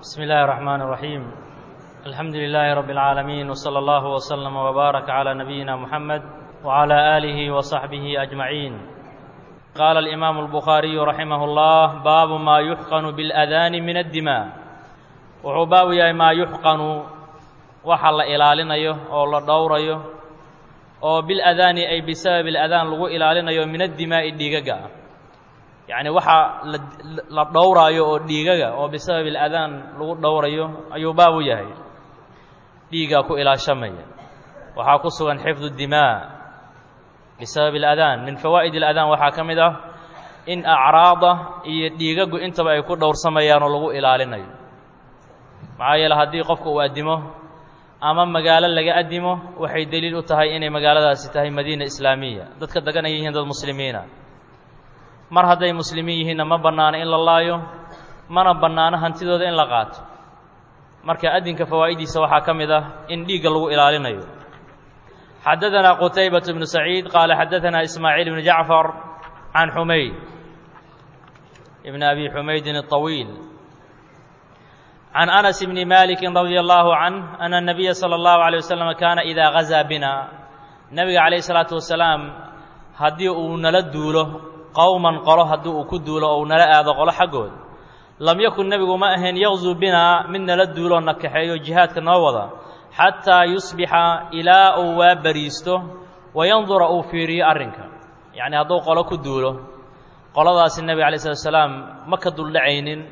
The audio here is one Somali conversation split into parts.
بسم الله الرحمن الرحيم الحمد لله رب العالمين وصلى الله وسلم وبارك على نبينا محمد وعلى آله وصحبه أجمعين قال الإمام البخاري رحمه الله باب ما يحقن بالأذان من الدماء wuxuu baabu yahay maa yuxqanu waxa la ilaalinayo oo la dhowrayo oo biladaani ay bisababi اladaan lagu ilaalinayo min addimaa'i dhiigaga ah yacni waxa la dhowraayo oo dhiigaga oo bisababi اladaan lagu dhowrayo ayuu baabu yahay dhiigaa ku ilaashamaya waxaa ku sugan xifdu dimaa bisababi اladaan min fawaa'id اladaan waxaa ka mid ah in acraada iyo dhiigagu intaba ay ku dhowrsamayaan oo lagu ilaalinayo maxaa yeele haddii qofka uu addimo ama magaalo laga addimo waxay deliil u tahay inay magaaladaasi tahay madiina islaamiya dadka degan ay yihiin dad muslimiina mar hadday muslimiin yihiinna ma bannaano in la laayo mana bannaano hantidooda in la qaato marka addinka fawaa'idiisa waxaa ka mid ah in dhiigga lagu ilaalinayo xadadanaa qutaybatu bnu saciid qaala xadadanaa ismaaciil bnu jacfar can xumayd ibn abi xumaydin الطawiil can anas bni maliki radi allahu canh ana الnabiya salى اllahu عalيه waslm kaana idaa gazaa bina nebiga calayh الsalaatu wasalaam haddii uu nala duulo qowman qolo haddii uu ku duulo ou nala aado qolo xaggood lam yakun nebigu ma ahayn yaqzuu binaa mid nala duuloo na kaxeeyo jihaadka noo wada xataa yusbixa ilaa uu waa bariisto wayandura uu fiiriyo arrinka yacni hadduu qolo ku duulo qoladaasi nebiga alay slat slaam ma ka duldhacaynin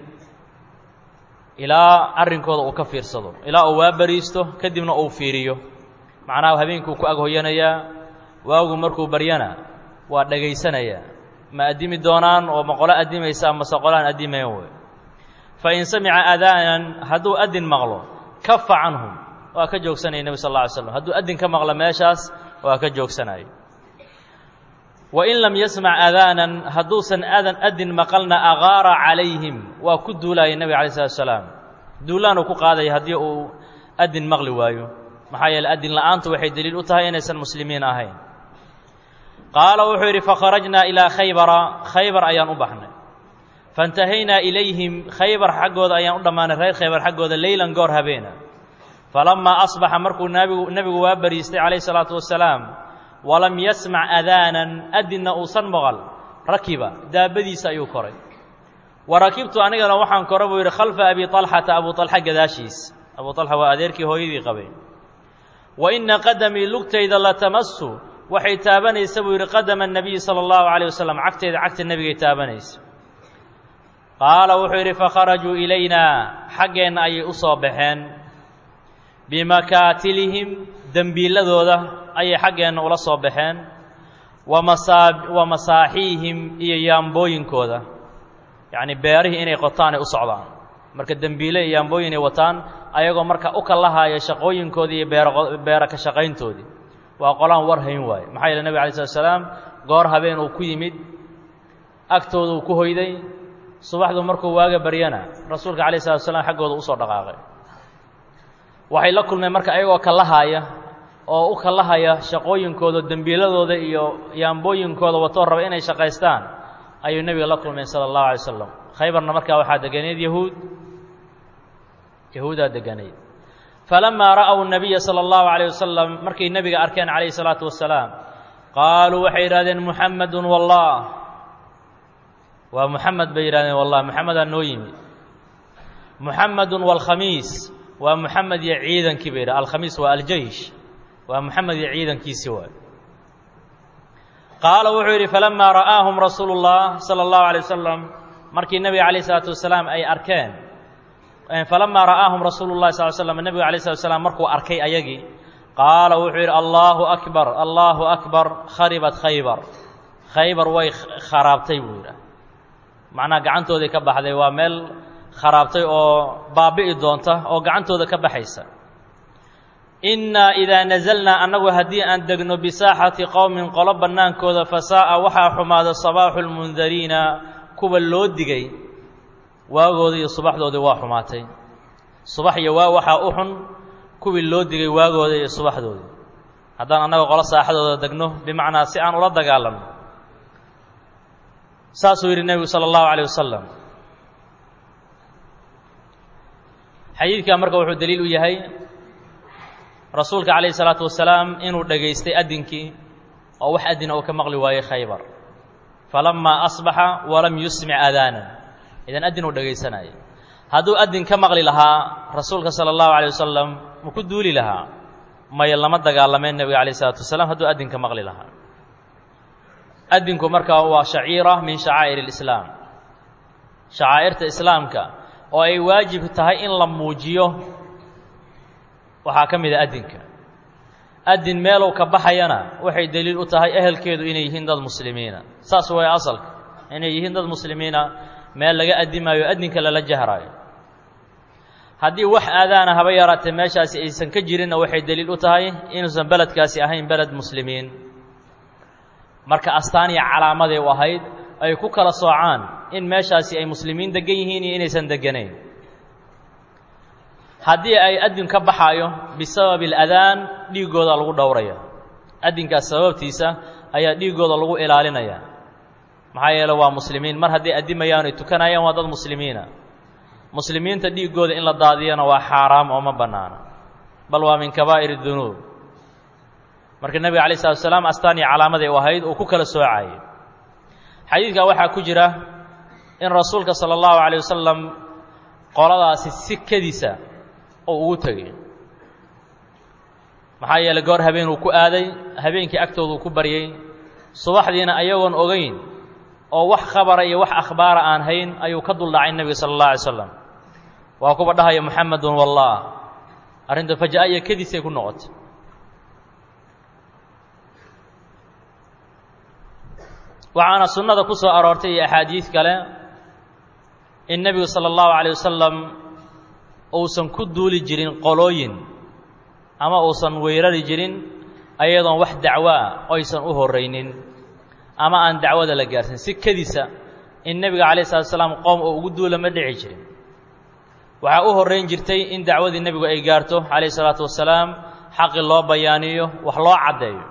ilaa arrinkooda uu ka fiirsado ilaa uu waa bariisto kadibna uu fiiriyo macnaha habeenkuu ku aghoyanayaa waagu markuu baryana waa dhegaysanayaa ma addimi doonaan oo ma qolo addimaysa amase qolaan addimayn wey fa in samica adaanan hadduu addin maqlo kafa canhum waa ka joogsanaya nebi sal alla alay slam hadduu addin ka maqlo meeshaas waa ka joogsanaya wa in lam yasmac adaanan hadduusan adan addin maqalna agaara calayhim waa ku duulaya nebiga alay slatu salaam duulaanuu ku qaadaya haddii uu addin maqli waayo maxaa yeele addin la'aantu waxay deliil u tahay inaysan muslimiin ahayn qaala wuxuu yidhi fakharajnaa ilaa khaybara khaybar ayaan u baxnay faintahaynaa ilayhim khaybar xaggooda ayaan u dhammaanay reer khaybar xaggooda leylan goor habeena falammaa asbaxa markuu nabigu nebigu waa bariistay calayh salaatu wasalaam walam yasmac adaanan addinna uusan maqal rakiba daabadiisa ayuu koray wa rakibtu anigana waxaan kora buu yidhi khalfa abi طalxata abu طalxa gadaashiis abu طalxa waa adeerkii hooyadii qabay wa inna qadamii lugtayda latamasu waxay taabanaysa buu yidhi qadama الnabiyi salى اllahu عalيه wasalam cagteeda cagta nebigay taabanaysa qaala wuxuu yidhi fakharajuu ilayna xaggeenna ayay u soo baxeen bimakaatilihim dembiiladooda ayay xaggeenna ula soo baxeen wamasaa wa masaaxiihim iyo yaambooyinkooda yacni beerihii inay qotaan ay u socdaan marka dembiile iyo yaambooyin ay wataan ayagoo marka u kallahaya shaqooyinkoodii iyo beero beera ka shaqayntoodii waa qolaan war hayn waaye maxaa yeele nebig alay slat slaam goor habeen uu ku yimid agtooda uu ku hoyday subaxdu markuu waaga baryana rasuulka alayh salatu slam xaggooda usoo dhaqaaqay waxay la kulmeen marka ayagoo kallahaaya oo u kallahaya shaqooyinkooda dembiiladooda iyo yaambooyinkooda watoo raba inay shaqaystaan ayuu nebiga la kulmeen sala allahu alay slam khaybarna markaa waxaa deganeyd yahuud yahuudaa deganayd falamaa ra'w nabiya sala allahu alayh wasalam markay nebiga arkeen calayhi salaatu wasalaam qaaluu waxay yidhahdeen muxamedun wallah waa muxamed bay yidhahdeen wallah moxamedaa noo yimid muxamedun waalkhamiis waa moxamed iyo ciidankii bay yidhah alkhamiis waa aljeish waa moxamed iyo ciidankiisii waay qaala wuxuu yidhi falamaa ra'aahum rasuulu اllah salى اllahu alay wasalam markii nebiga alayh isalaatu wasalaam ay arkeen falamaa ra'aahum rasuulu llahi sal slam nebigu alay slat slam markuu arkay ayagii qaala wuxuu yidhi allahu akbar allahu akbar kharibat khaybar khaybar way kharaabtay buu yidhah macnaha gacantooday ka baxday waa meel kharaabtay oo baabi'i doonta oo gacantooda ka baxaysa innaa idaa nasalnaa annagu haddii aan degno bisaaxati qowmin qolo bannaankooda fasaa'a waxaa xumaada sabaaxu lmundariina kuwa loo digay waagoodii iyo subaxdoodii waa xumaatay subax iyo waa waxaa u xun kuwii loo digay waagooda iyo subaxdoodii haddaan annaga qolo saaxadooda degno bimacnaa si aan ula dagaalanno saasuu yidhi nebigu salى اllahu عalيه wasalam xadiidkaa marka wuxuu daliil u yahay rasuulka calayhi salaatu wasalaam inuu dhegaystay addinkii oo wax addina uu ka maqli waayey khaybar falamaa asbaxa walam yusmic aadaanan idan addin uu dhegaysanayay hadduu addin ka maqli lahaa rasuulka sala allahu alay wasalam ma ku duuli lahaa maya lama dagaalameen nebiga alayh isalaatu wasalaam hadduu addin ka maqli lahaa addinku marka waa shaciira min shacaa'ir alislaam shacaa'irta islaamka oo ay waajib tahay in la muujiyo waxaa ka mid a addinka addin meelow ka baxayana waxay deliil u tahay ehelkeedu inay yihiin dad muslimiina saas way asalka inay yihiin dad muslimiina meel laga addimaayo addinka lala jahraayo haddii wax aadaana haba yaraatee meeshaasi aysan ka jirinna waxay deliil u tahay inuusan beledkaasi ahayn beled muslimiin marka astaan iyo calaamaday u ahayd ay ku kala soocaan in meeshaasi ay muslimiin deggan yihiin iyo inaysan degganayn haddii ay addin ka baxaayo bisababi aladaan dhiiggooda lagu dhowraya addinkaas sababtiisa ayaa dhiiggooda lagu ilaalinaya maxaa yeele waa muslimiin mar hadday addimayaan ay tukanayaan waa dad muslimiina muslimiinta dhiiggooda in la daadiyana waa xaaraam oo ma bannaana bal waa min kabaa'ir dunuub marka nebiga alay slatu asalaam astaan iyo calaamaday u ahayd uu ku kala soocayay xadiidkaa waxaa ku jira in rasuulka sala allahu calayh wasalam qoladaasi sikadiisa oo ugu tegay maxaa yeeley goor habeen uu ku aaday habeenkii agtooda uu ku baryey subaxdiina ayagoon ogeyn oo wax khabara iyo wax akhbaara aan hayn ayuu ka duldhacay nebiga sala allah alay slam waa kuwa dhahaya muxamedun wallah arrinta faja-a iyo kadiisay ku noqotay waxaana sunnada ku soo aroortay iyo axaadiid kale in nebigu sala allahu calayh wasalam uusan ku duuli jirin qolooyin ama uusan weerari jirin ayadoon wax dacwo ah oysan u horraynin ama aan dacwada la gaarsin si kediisa in nebiga calayh salatu asalaam qoom oo ugu duula ma dhici jirin waxaa u horrayn jirtay in dacwadii nebigu ay gaarto calayh salaatu wasalaam xaqi loo bayaaniyo wax loo caddeeyo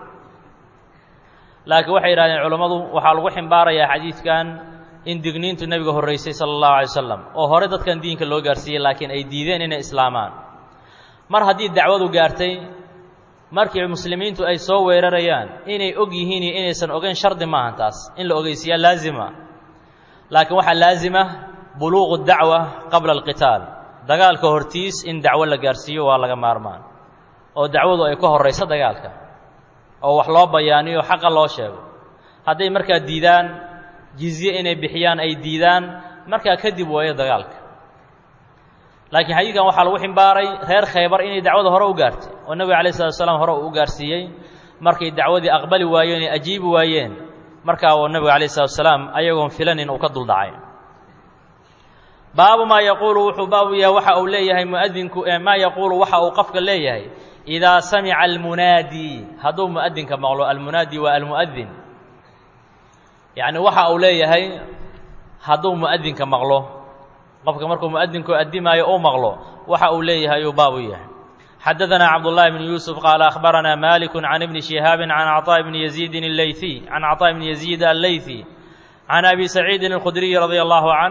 laakiin waxay yidhahdeen culammadu waxaa lagu ximbaarayaa xadiidkan in digniintu nebiga horraysay sala allahu alay wasalam oo hore dadkan diinka loo gaarsiiyey laakiin ay diideen inay islaamaan mar haddii dacwadu gaartay markii muslimiintu ay soo weerarayaan inay og yihiin iyo inaysan ogeyn shardi maahan taas in la ogeysiiyaa laazima laakiin waxaa laazima buluuqu dacwa qabla alqitaal dagaalka hortiis in dacwo la gaarsiiyo waa laga maarmaan oo dacwadu ay ka horrayso dagaalka oo wax loo bayaaniyo xaqa loo sheego hadday markaa diidaan jizye inay bixiyaan ay diidaan markaa kadib waayo dagaalka laakiin xadiidkan waxaa lagu ximbaaray reer khaybar inay dacwada hore u gaartay oo nebiga alay slatu asalaam hore uu u gaarsiiyey markay dacwadii aqbali waayeen ay ajiibi waayeen markaa uu nebiga alayh salatu asalaam ayagoon filanin uu ka duldhacay baabu maa yaquulu wuxuu baabu yahay waxa uu leeyahay muadinku maa yaquulu waxa uu qofka leeyahay idaa samica almunaadi hadduu mu'adinka maqlo almunaadi waa almu'adin yacni waxa uu leeyahay hadduu mu'adinka maqlo qofka markuu mu'adinku addimaayo uu maqlo waxa uu leeyahay ayuu baab u yahay xadadanaa cabdullahi bn yuusuf qaala akhbaranaa maliku can ibni shihaabin can caطaa bni yaziidin aleyثi can caطaa bni yaziid alleyثi can abi saciidin اlkhudriyi radia allahu canh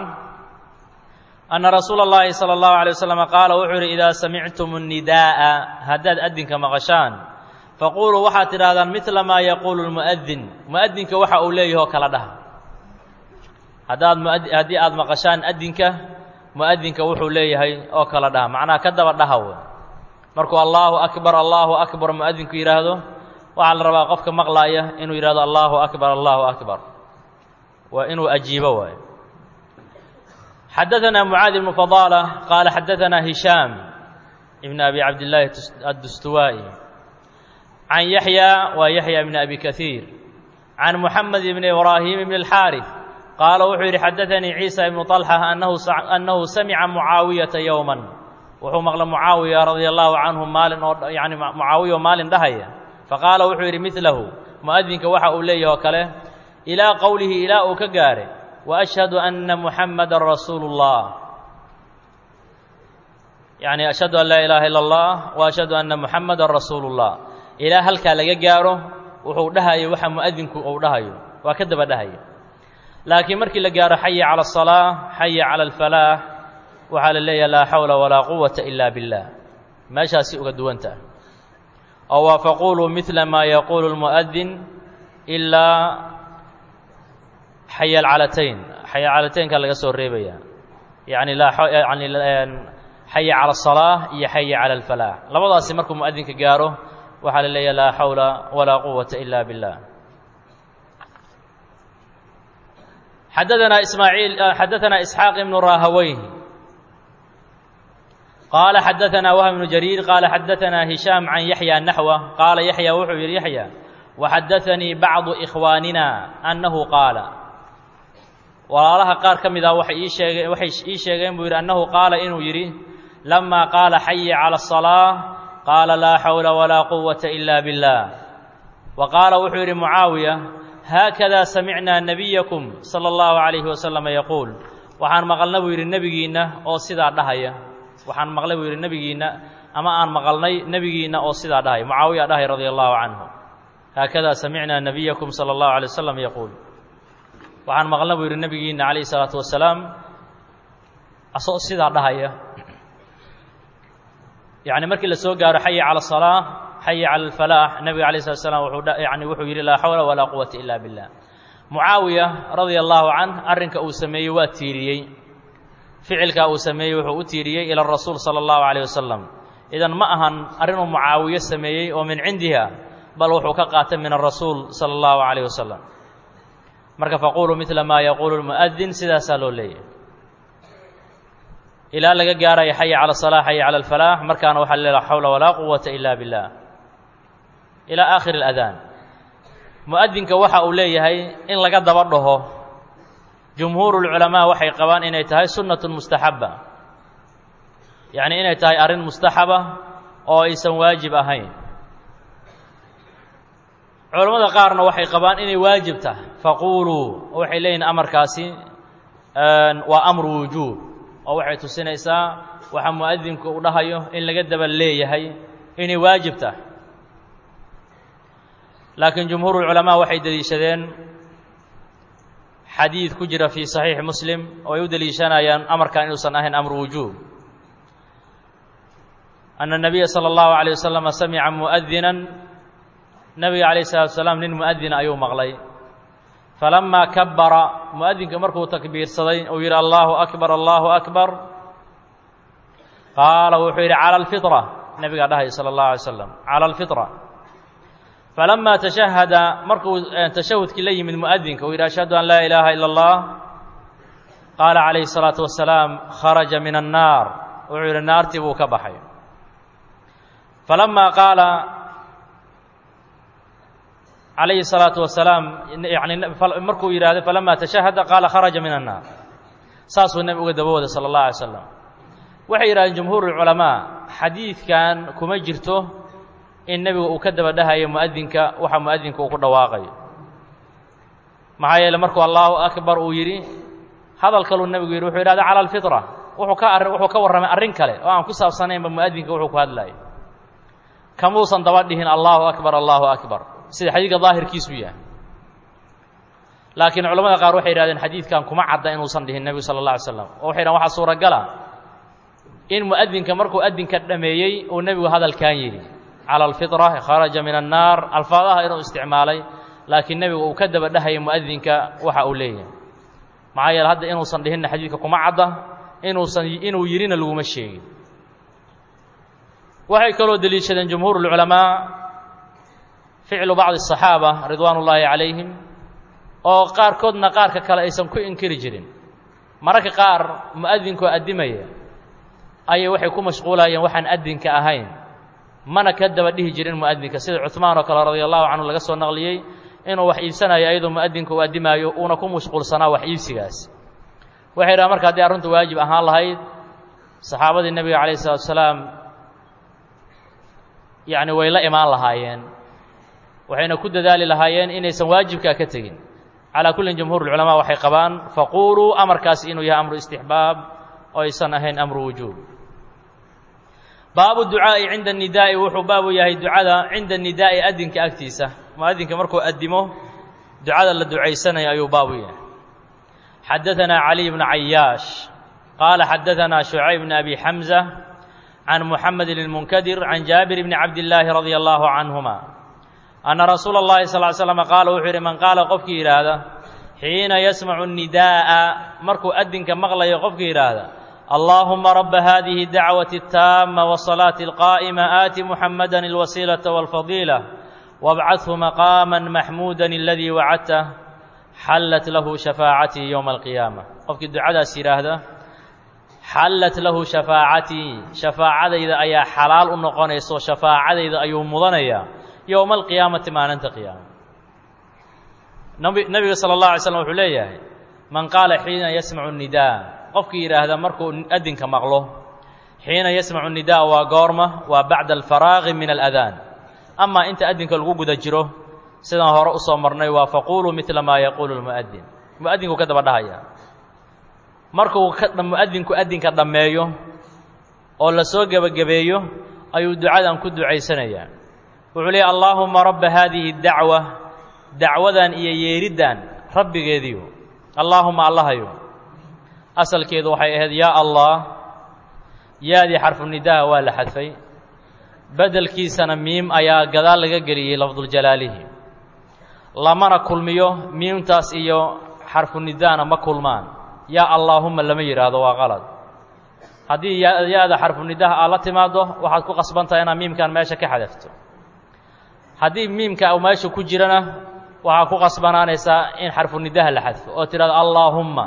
ana rasuula اllahi salى اllahu alay waslama qaala wuxuu yidhi idaa samictum الnidaa'a haddaad addinka maqashaan faquluu waxaad tidhahdaan midla maa yaquulu lmu'adin mu'adinka waxa uu leeyaho kala dhaha haddaad haddii aad maqashaan addinka mu'adinka wuxuu leeyahay oo kala dhaha macnaha ka daba dhaha wey markuu allaahu akbar allaahu akbar mu'adinku yidhaahdo waxaa la rabaa qofka maqlaaya inuu yidhahdo allaahu akbar allaahu akbar waa inuu ajiibo waayo xadaثna mucaad ibnu fadaala qaala xadaثna hishaam ibn abi cabdillaahi addustuwaa'i can yaxya waa yaxya ibn abi kahiir can muxamed ibn ibraahim ibn اlxaariث qaala wuxuu yidhi xadaanii ciisa ibnu طalxa annahu samica mucaawiyata yowman wuxuu maqlay mucaawiya radia allahu canhu maalin oo yani mucaawiya oo maalin dhahaya faqaala wuxuu yidhi midlahu mu'adinka waxa uu leeyahy oo kale ilaa qowlihi ilaa uu ka gaaray وأشhهd أنa محamda رasuul الlah yaعni أشhهadu an laa ilaha ilا الlah وأشhهadu أna محamada rasuul الlah ilaa halkaa laga gaaro wuxuu dhahayo waxa muؤadinku uu dhahayo waa ka daba dhahaya laakiin markii la gaaro xaya calى الصلاة xaya calى الفalaaح waxaa la leeyahay laa xawla walaa quwata ila billah meeshaasi uga duwanta oo waa faquluu midla maa yaquulu lmu'adin ilaa xaya alcalatayn xaya calataynka laga soo reebaya yani yani xaya cala asalaa iyo xaya cala alfalaax labadaasi markuu mu'adinka gaaro waxaa la leeyahay laa xawla walaa quwata ila billah xadaanaa ismaaciil xadaanaa isxaaq ibnu raahaweyh qaala xadaanaa wahb ibnu jariir qaala xadaanaa hishaam can yaxya naxwa qaala yaxya wuxuu yidhi yaxya waxadaanii bacdu ikhwaanina annahu qaala walaalaha qaar ka mid ah waxay ii sheegeen waxay ii sheegeen buu yidhi annahu qaala inuu yidhi lamaa qaala xaya cala asalaa qaala laa xawla walaa quwata ila billah wa qaala wuxuu yidhi mucaawiya haakada samicnaa nebiyakum sala allahu calayhi wasalama yaquul waxaan maqalna buu yidhi nebigiinna oo sidaa dhahaya waxaan maqlay buu yidhi nebigiinna ama aan maqalnay nebigiinna oo sidaa dhahaya mucaawiya dhahay radia allahu canhu haakada samicnaa nebiyakum sala allahu alay wasalam yaquul waxaan maqlna buu yidhi nebigiinna calayhi isalaatu wasalaam asagoo sidaa dhahaya yacni markii la soo gaaro xaya cala asalaa xaya cala alfalaax nebiga alayh slat slam wuxuu yani wuxuu yidhi laa xawla walaa quwata ila billah mucaawiya radia allahu canh arrinka uu sameeyey waa tiiriyey ficilkaa uu sameeyey wuxuu u tiiriyey ila rasuul sala allahu calayh wasalam idan ma ahan arrinuu mucaawiye sameeyey oo min cindiha bal wuxuu ka qaatay min arasuul sala allahu calayh wasalam marka faquluu midla maa yaquulu lmu'adin sidaasaa loo leeyahy ilaa laga gaaraya xaya cala asalaa xaya cala alfalaax markaana waxaa le laa xawla walaa quwata ila billah ilaa aakhiri اladaan mu'adinka waxa uu leeyahay in laga daba dhaho jumhuuru lculamaa waxay qabaan inay tahay sunnatun mustaxaba yacni inay tahay arrin mustaxaba oo aysan waajib ahayn culammada qaarna waxay qabaan inay waajib tahay faquuluu waxay leeyihin amarkaasi waa amru wujuub oo waxay tusinaysaa waxa mu'adinku uu dhahayo in laga daba leeyahay inay waajib tahay laakiin jumhuur culamaa waxay deliishadeen xadiid ku jira fii saxiixi muslim oo ay u deliishanayaan amarkan inuusan ahayn amru wujuub ana الnabiya salى اllahu عalيه waslama samica muؤadinan nabiga alayه الsalatu wasalaam nin muؤadina ayuu maqlay falamaa kabara muؤadinka markuu takbiirsaday uu yidhi allahu akbar allahu akbar qaala wuxuu yidhi calى اlfiطra nabigaa dhahaya salى اllahu alay slam calى اlfiطra falamaa tashahada markuu tashahudkii la yimid mu'adinka uu yidhi ashhadu an laa ilaaha ila اllah qaala calayhi الsalaatu wasalaam kharaja min annaar wuxuu yidhi naartii buu ka baxay falamaa qaala calayhi الsalaatu wasalaam yani markuu yidhahdo falamaa tashahada qaala kharaja min annaar saasuu nebi uga daba waday salى اllah alay slam waxay yidhahdeen jumhuur اlculamaa xadiidkan kuma jirto in nebigu uu ka daba dhahayo mu'adinka waxa mu'adinka uu ku dhawaaqayo maxaa yeele markuu allahu akbar uu yidhi hadal kaluu nebigu yidhi wuxuu yidhahda cala alfitra wuxuu ka arrin wuxuu ka warramay arrin kale oo aan ku saabsanaynba mu'adinka wuxuu ku hadlayo kamuusan daba dhihin allahu akbar allahu akbar sida xadiidka daahirkiisu yahay laakiin culamada qaar waxay yidhahdeen xadiidkan kuma cadda inuusan dhihin nebigu sala allah alay slam oo waxay yidhahen waxaa suuragala in mu'adinka markuu adinka dhameeyey uu nebigu hadalkan yidhi cala alfitra kharaja min annaar alfaadaha inuu isticmaalay laakiin nebigu uu ka daba dhahaya mu'adinka waxa uu leeyahay maxaa yeele hadda inuusan dhihinna xadiidka kuma cadda inuusan inuu yidhina laguma sheegin waxay kaloo deliishadeen jumhuur اlculamaa ficlu bacdi الصaxaaba ridwaan ullaahi calayhim oo qaarkoodna qaarka kale aysan ku inkiri jirin mararka qaar mu'adinkoo addimaya ayay waxay ku mashquulayeen waxaan adinka ahayn mana ka daba dhihi jirin mu'adinka sida cuثmaan oo kale radia allahu canhu laga soo naqliyey inuu wax iibsanayo ayadoo mu'adinka uu addimaayo uuna ku mashquulsanaa wax iibsigaas waxay dhahan marka haddii arrintu waajib ahaan lahayd saxaabadii nebiga calayh isalatu asalaam yacni way la imaan lahaayeen waxayna ku dadaali lahaayeen inaysan waajibkaa ka tegin calaa kullin jumhuur ulculamaa waxay qabaan faquuluu amarkaasi inuu yahay amru istixbaab oo aysan ahayn amru wujuub baabu ducaa'i cinda nidaa'i wuxuu baabu yahay ducada cinda nidaa'i adinka agtiisa muadinka markuu addimo ducada la ducaysanayo ayuu baabu yahay xadaanaa caliy bnu cayaash qaala xadaanaa shucayb bn abi xamza can muxamed ilmunkadir can jaabir bni cabdillaahi radia allahu canhuma anna rasuula اllahi sal ly slam qaala wuxuu yidhi man qaala qofkii yidhaahda xiina yasmacu nidaa'a markuu adinka maqlayo qofkii yidhaahda allaahuma raba hadihi dacwati اtaama wsalaati اlqaa'ima aati muxamada اlwasiilaةa wاlfadiila wabcadhu maqaama maxmuuda aladii wacadtah xallat lahu shafaacatii yowma alqiyaama qofkii ducadaas yidhaahda xallat lahu shafaacatii shafaacadayda ayaa xalaal u noqonayso shafaacadayda ayuu mudanayaa yowma alqiyaamati maalinta qiyaama nebiga sala اllah alay slam wuxuu leeyahay man qaala xiina yasmacu nidaa qofkii yidhaahda markuu adinka maqlo xiina yasmacu nidaa waa goorma waa bacda alfaraaqi min aladaan amaa inta adinka lagu guda jiro sidaan hore usoo marnay waa faquuluu midla maa yaquulu lmu'adin mu'adinku ka daba dhahaya markuu mu'adinku adinka dhammeeyo oo la soo gebagabeeyo ayuu ducadan ku ducaysanayaa wuxuu leeyay allaahuma rabba haadihi dacwa dacwadan iyo yeeriddan rabbigeediyo allaahuma allahayo asalkeedu waxay ahayd yaa allah yaadii xarfunidaha waa la xadfay beddelkiisana miim ayaa gadaal laga geliyey lafduljalaalihi lamana kulmiyo miimtaas iyo xarfunidahna ma kulmaan yaa allaahuma lama yidhaahdo waa qalad haddii ya-da xarfunidaha aad la timaaddo waxaad ku qasbantahay inaad miimkan meesha ka xadafto haddii miimka u meesha ku jirana waxaa ku qasbanaanaysaa in xarfunidaha la xadfo oo tidhahdo allaahumma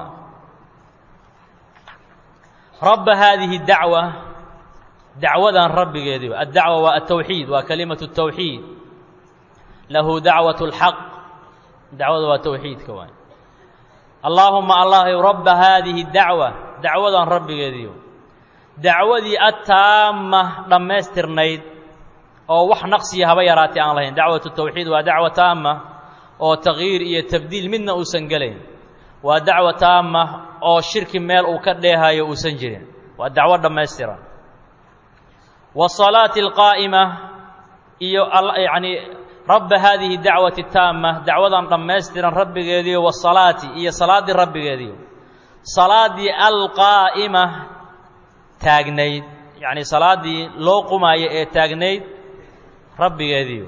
rabba haadihi dacwa dacwadan rabbigeedii addacwa waa altawxiid waa kalimatu tawxiid lahu dacwat اlxaq dacwada waa tawxiidka waay allaahuma allahyow rabba haadihi dacwa dacwadan rabbigeediiyo dacwadii attaama dhammaystirnayd oo wax naqsiya haba yaraatay aan lahayn dacwatu tawxiid waa dacwa taama oo takyiir iyo tabdiil midna uusan gelayn waa dacwa taama oo shirki meel uu ka dheehayo uusan jirin waa dacwo dhammaystiran wasalaati alqaa'ima iyo yacni rabba haadihi dacwati taama dacwadan dhammaystiran rabbigeediiyo wasalaati iyo salaaddii rabbigeediiyo salaaddii alqaa'ima taagnayd yacni salaaddii loo qumaayo ee taagnayd rabbigeediiyo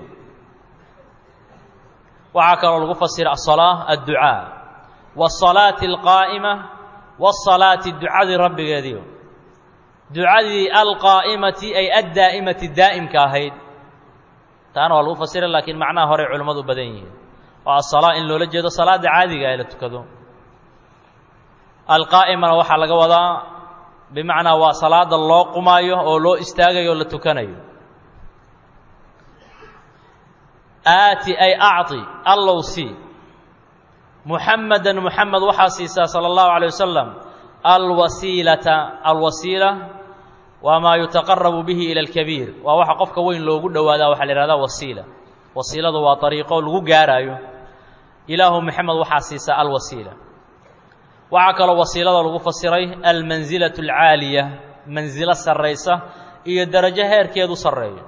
waxaa kaloo lagu fasira asalaa adducaa wasalaati alqaa'ima wasalaati ducadii rabbigeediiyo ducadii alqaa'imati ay addaa'imati daa'imka ahayd taana waa lagu fasira laakiin macnaha horey culimmadu u badan yihiin oo asalaa in loola jeedo salaadda caadiga ee la tukado alqaa'imana waxaa laga wadaa bimacnaa waa salaada loo qumaayo oo loo istaagayo o la tukanayo aati ay acطi allow sii muxamadan muxamed waxaa siisaa sala allahu alay wasalam alwasiilata alwasiila waa maa yutaqarabu bihi ila alkabiir waa waxa qofka weyn loogu dhowaadaa waxaa la ihahdaa wasiila wasiiladu waa ariiqo lagu gaaraayo ilaahu maxamed waxaa siisaa alwasiila waxaa kaloo wasiilada lagu fasiray almansilatu alcaaliya mansilo sarraysa iyo darajo heerkeedu sarreeyo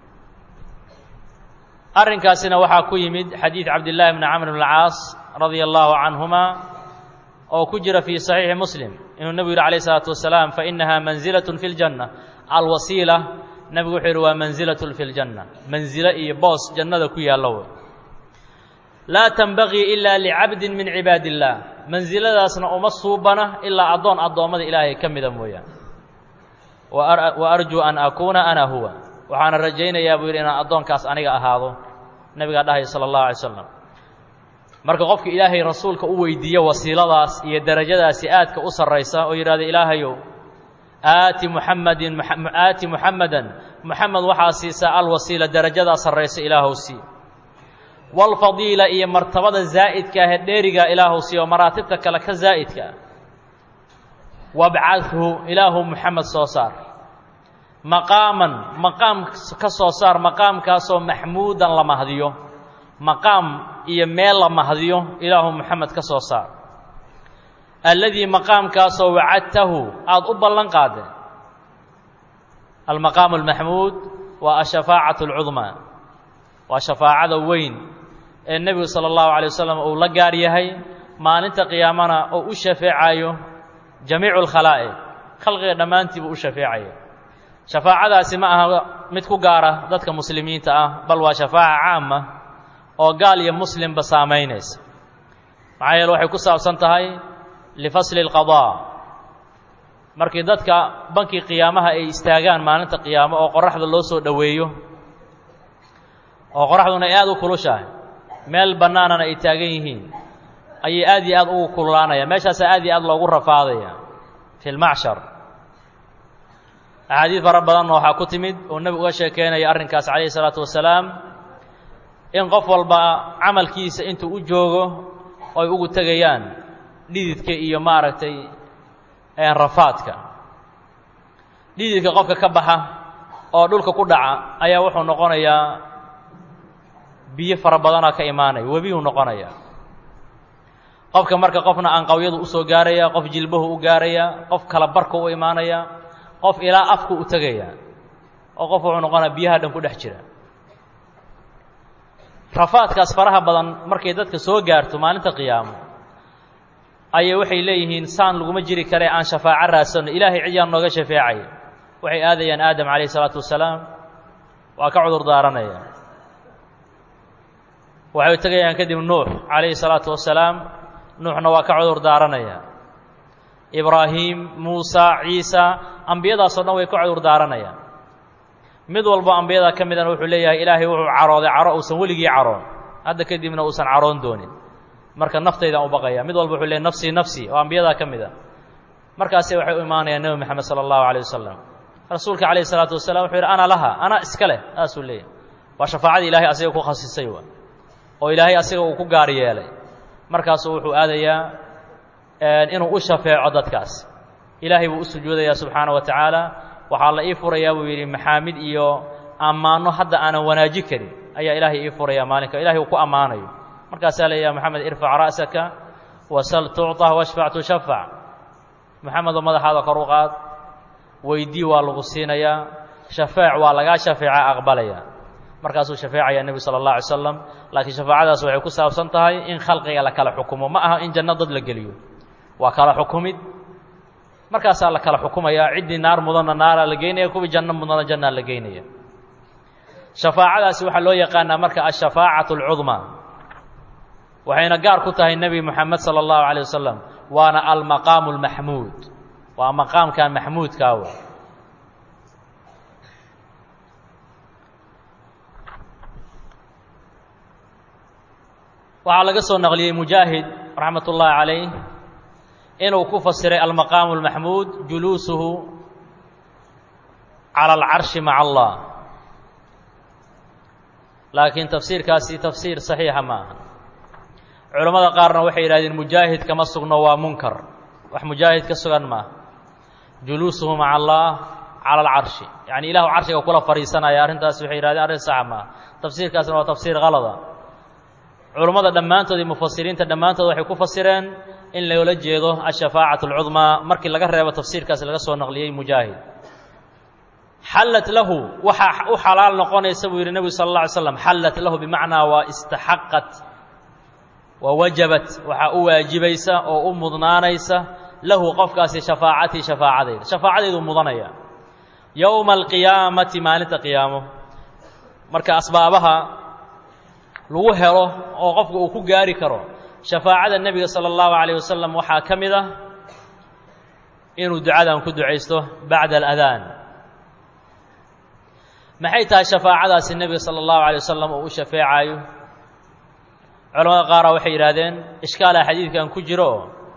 arrinkaasina waxaa ku yimid xadiid cabdillaahi bni camr bn alcaas radia allahu canhuma oo ku jira fii saxiixi muslim inuu nebigu yidhi alayh isalaatu wasalaam fainaha manzilatun fi ljanna alwasiila nebigu wuxuu yidhi waa manzilatun fi ljanna manzilo iyo boos jannada ku yaallo wey laa tanbagii ila licabdin min cibaadi illaah mansiladaasna uma suubana ilaa addoon addoommada ilaahay ka mida mooyaan wa arjuu an akuuna ana huwa waxaana rajaynayaa buu yidhi inaan addoonkaas aniga ahaado nebigaa dhahaya sala allahu alay slam marka qofka ilaahay rasuulka u weydiiyo wasiiladaas iyo derajadaasi aadka u sarraysa oo yidhahda ilaahayow aati muxamadin aati muxamadan muxamed waxaa siisaa alwasiila derajadaa sarraysa ilaahow sii walfadiila iyo martabada zaa'idka ahee dheerigaa ilaahow sii oo maraatibta kale ka zaa'idka ah wabcadhu ilaahu muxamed soo saar maqaaman maqaam ka soo saar maqaamkaasoo maxmuudan la mahdiyo maqaam iyo meel la mahdiyo ilaahu moxamed ka soo saar alladii maqaamkaasoo wacadtahu aada u ballan qaadeen almaqaamu almaxmuud waa ashafaacatu alcudmaa waa shafaacada weyn ee nebigu sala allahu alay wasalam uu la gaar yahay maalinta qiyaamana oo u shafeecayo jamiicu alkhalaa'iq khalqiga dhammaantii buu u shafeecaya shafaacadaasi ma aha mid ku gaara dadka muslimiinta ah bal waa shafaaca caama oo gaal iyo muslimba saamaynaysa maxaa yeele waxay ku saabsan tahay lifasli اlqadaa markii dadka bankii qiyaamaha ay istaagaan maalinta qiyaamo oo qoraxda loo soo dhoweeyo oo qoraxduna ay aada u kulushahay meel bannaanana ay taagan yihiin ayay aad iyo aad ugu kululaanaya meeshaasaa aad iyo aad loogu rafaadaya fi lmacshar axaadiid fara badanna waxaa ku timid oo nebigu uga sheekeynaya arrinkaas calayhi isalaatu wasalaam in qof walba camalkiisa intuu u joogo oy ugu tegayaan dhididka iyo maaragtay rafaadka dhididka qofka ka baxa oo dhulka ku dhaca ayaa wuxuu noqonayaa biyo fara badanaa ka imaanaya webiyuu noqonaya qofka marka qofna anqawyadu usoo gaaraya qof jilbahu u gaaraya qof kala barka u imaanaya qof ilaa afku u tegaya oo qof wuxuu noqonaya biyaha dhan ku dhex jira rafaadkaas faraha badan markay dadka soo gaarto maalinta qiyaamo ayay waxay leeyihiin saan laguma jiri kare aan shafaaco raadsanno ilaahay cid yaan nooga shafeecay waxay aadayaan aadam calayh isalaatu wasalaam waa ka cudur daaranaya waxay tegayaan kadib nuux calayhi salaatu wasalaam nuuxna waa ka cudur daaranaya ibraahim muusa ciisa ambiyadaasoo dhan way ka cudur daaranayaan mid walbo ambiyada ka midana wuxuu leeyahay ilaahay wuxuu carooday caro uusan weligii caroon hadda kadibna uusan caroon doonin marka naftaydaan u baqaya mid walba wuxuu leeyahy nafsii nafsii oo ambiyadaa ka mid a markaasi waxay u imaanayaan nebi moxamed sala allahu alayh wasalam rasuulka calayhi salaatu wasalam wuxuu yidhi ana laha ana iska leh saasuu leeyahy waa shafaacadii ilaahay asiga ku khasisay wa oo ilaahay asiga uu ku gaar yeelay markaasuu wuxuu aadayaa inuu u shafeeco dadkaas ilaahay buu u sujuudayaa subxaana wa tacaala waxaa la ii furayaa buu yidhi maxaamid iyo ammaano hadda aanan wanaaji karin ayaa ilaahay ii furayaa maalinka ilahay uu ku ammaanayo markaasaa la yaha moxamed irfac ra'saka wasal tucطa washfac tushafac moxamedoo madaxaada kor u qaad weydii waa lagu siinayaa shafeec waa lagaa shafeeca aqbalaya markaasuu shafeecaya nebi sala اllah alay slam laakiin shafaacadaas waxay ku saabsan tahay in khalqiga la kala xukumo ma aha in janno dad la geliyo waa kala xukumid markaasaa la kala xukumaya ciddii naar mudanna naaraa la geynaya kuwii janno mudana jannaa la geynaya shafaacadaasi waxaa loo yaqaanaa marka ashafaacaة اlcudmaa waxayna gaar ku tahay nebi moxamed salى اllahu عalيه wasalam waana almaqaamu اlmaxmuud waa maqaamkan maxmuudkaawa waxaa laga soo naqliyey mujaahid raxmat ullaahi calayh inuu ku fasiray almaqaamu اlmaxmuud juluusuhu calى alcarshi maca allah laakiin tafsiirkaasi tafsiir saxiixa ma aha culammada qaarna waxay yidhahdeen mujaahid kama sugno waa munkar wax mujaahid ka sugan maaha juluusuhu maca allah cala alcarshi yacni ilahu carshiga kula fadhiisanaya arrintaas waxay yihahdeen arrin saxa maaha tafsiirkaasna waa tafsiir kalada culummada dhammaantood iyo mufasiriinta dhammaantood waxay ku fasireen in loola jeedo ashafaacat alcudmaa markii laga reebo tafsiirkaasi laga soo naqliyey mujaahid xallat lahu waxaa u xalaal noqonaysa buu yidhi nebigu sala اlla alay slam xallat lahu bimacnaa waa istaxaqat waa wajabat waxaa u waajibaysa oo u mudnaanaysa lahu qofkaasi shafaacatii shafaacadayda shafaacadeyduu mudanaya yowma alqiyaamati maalinta qiyaamo marka asbaabaha lagu helo oo qofka uu ku gaari karo shafaacada nebiga sala allahu calayh wasalam waxaa ka mid ah inuu ducadan ku ducaysto bacda aladaan maxay tahay shafaacadaasi nebiga sala allahu alay wasalam uu u shafeecaayo culamada qaara waxay yidhaahdeen ishkaala xadiidkan ku jiro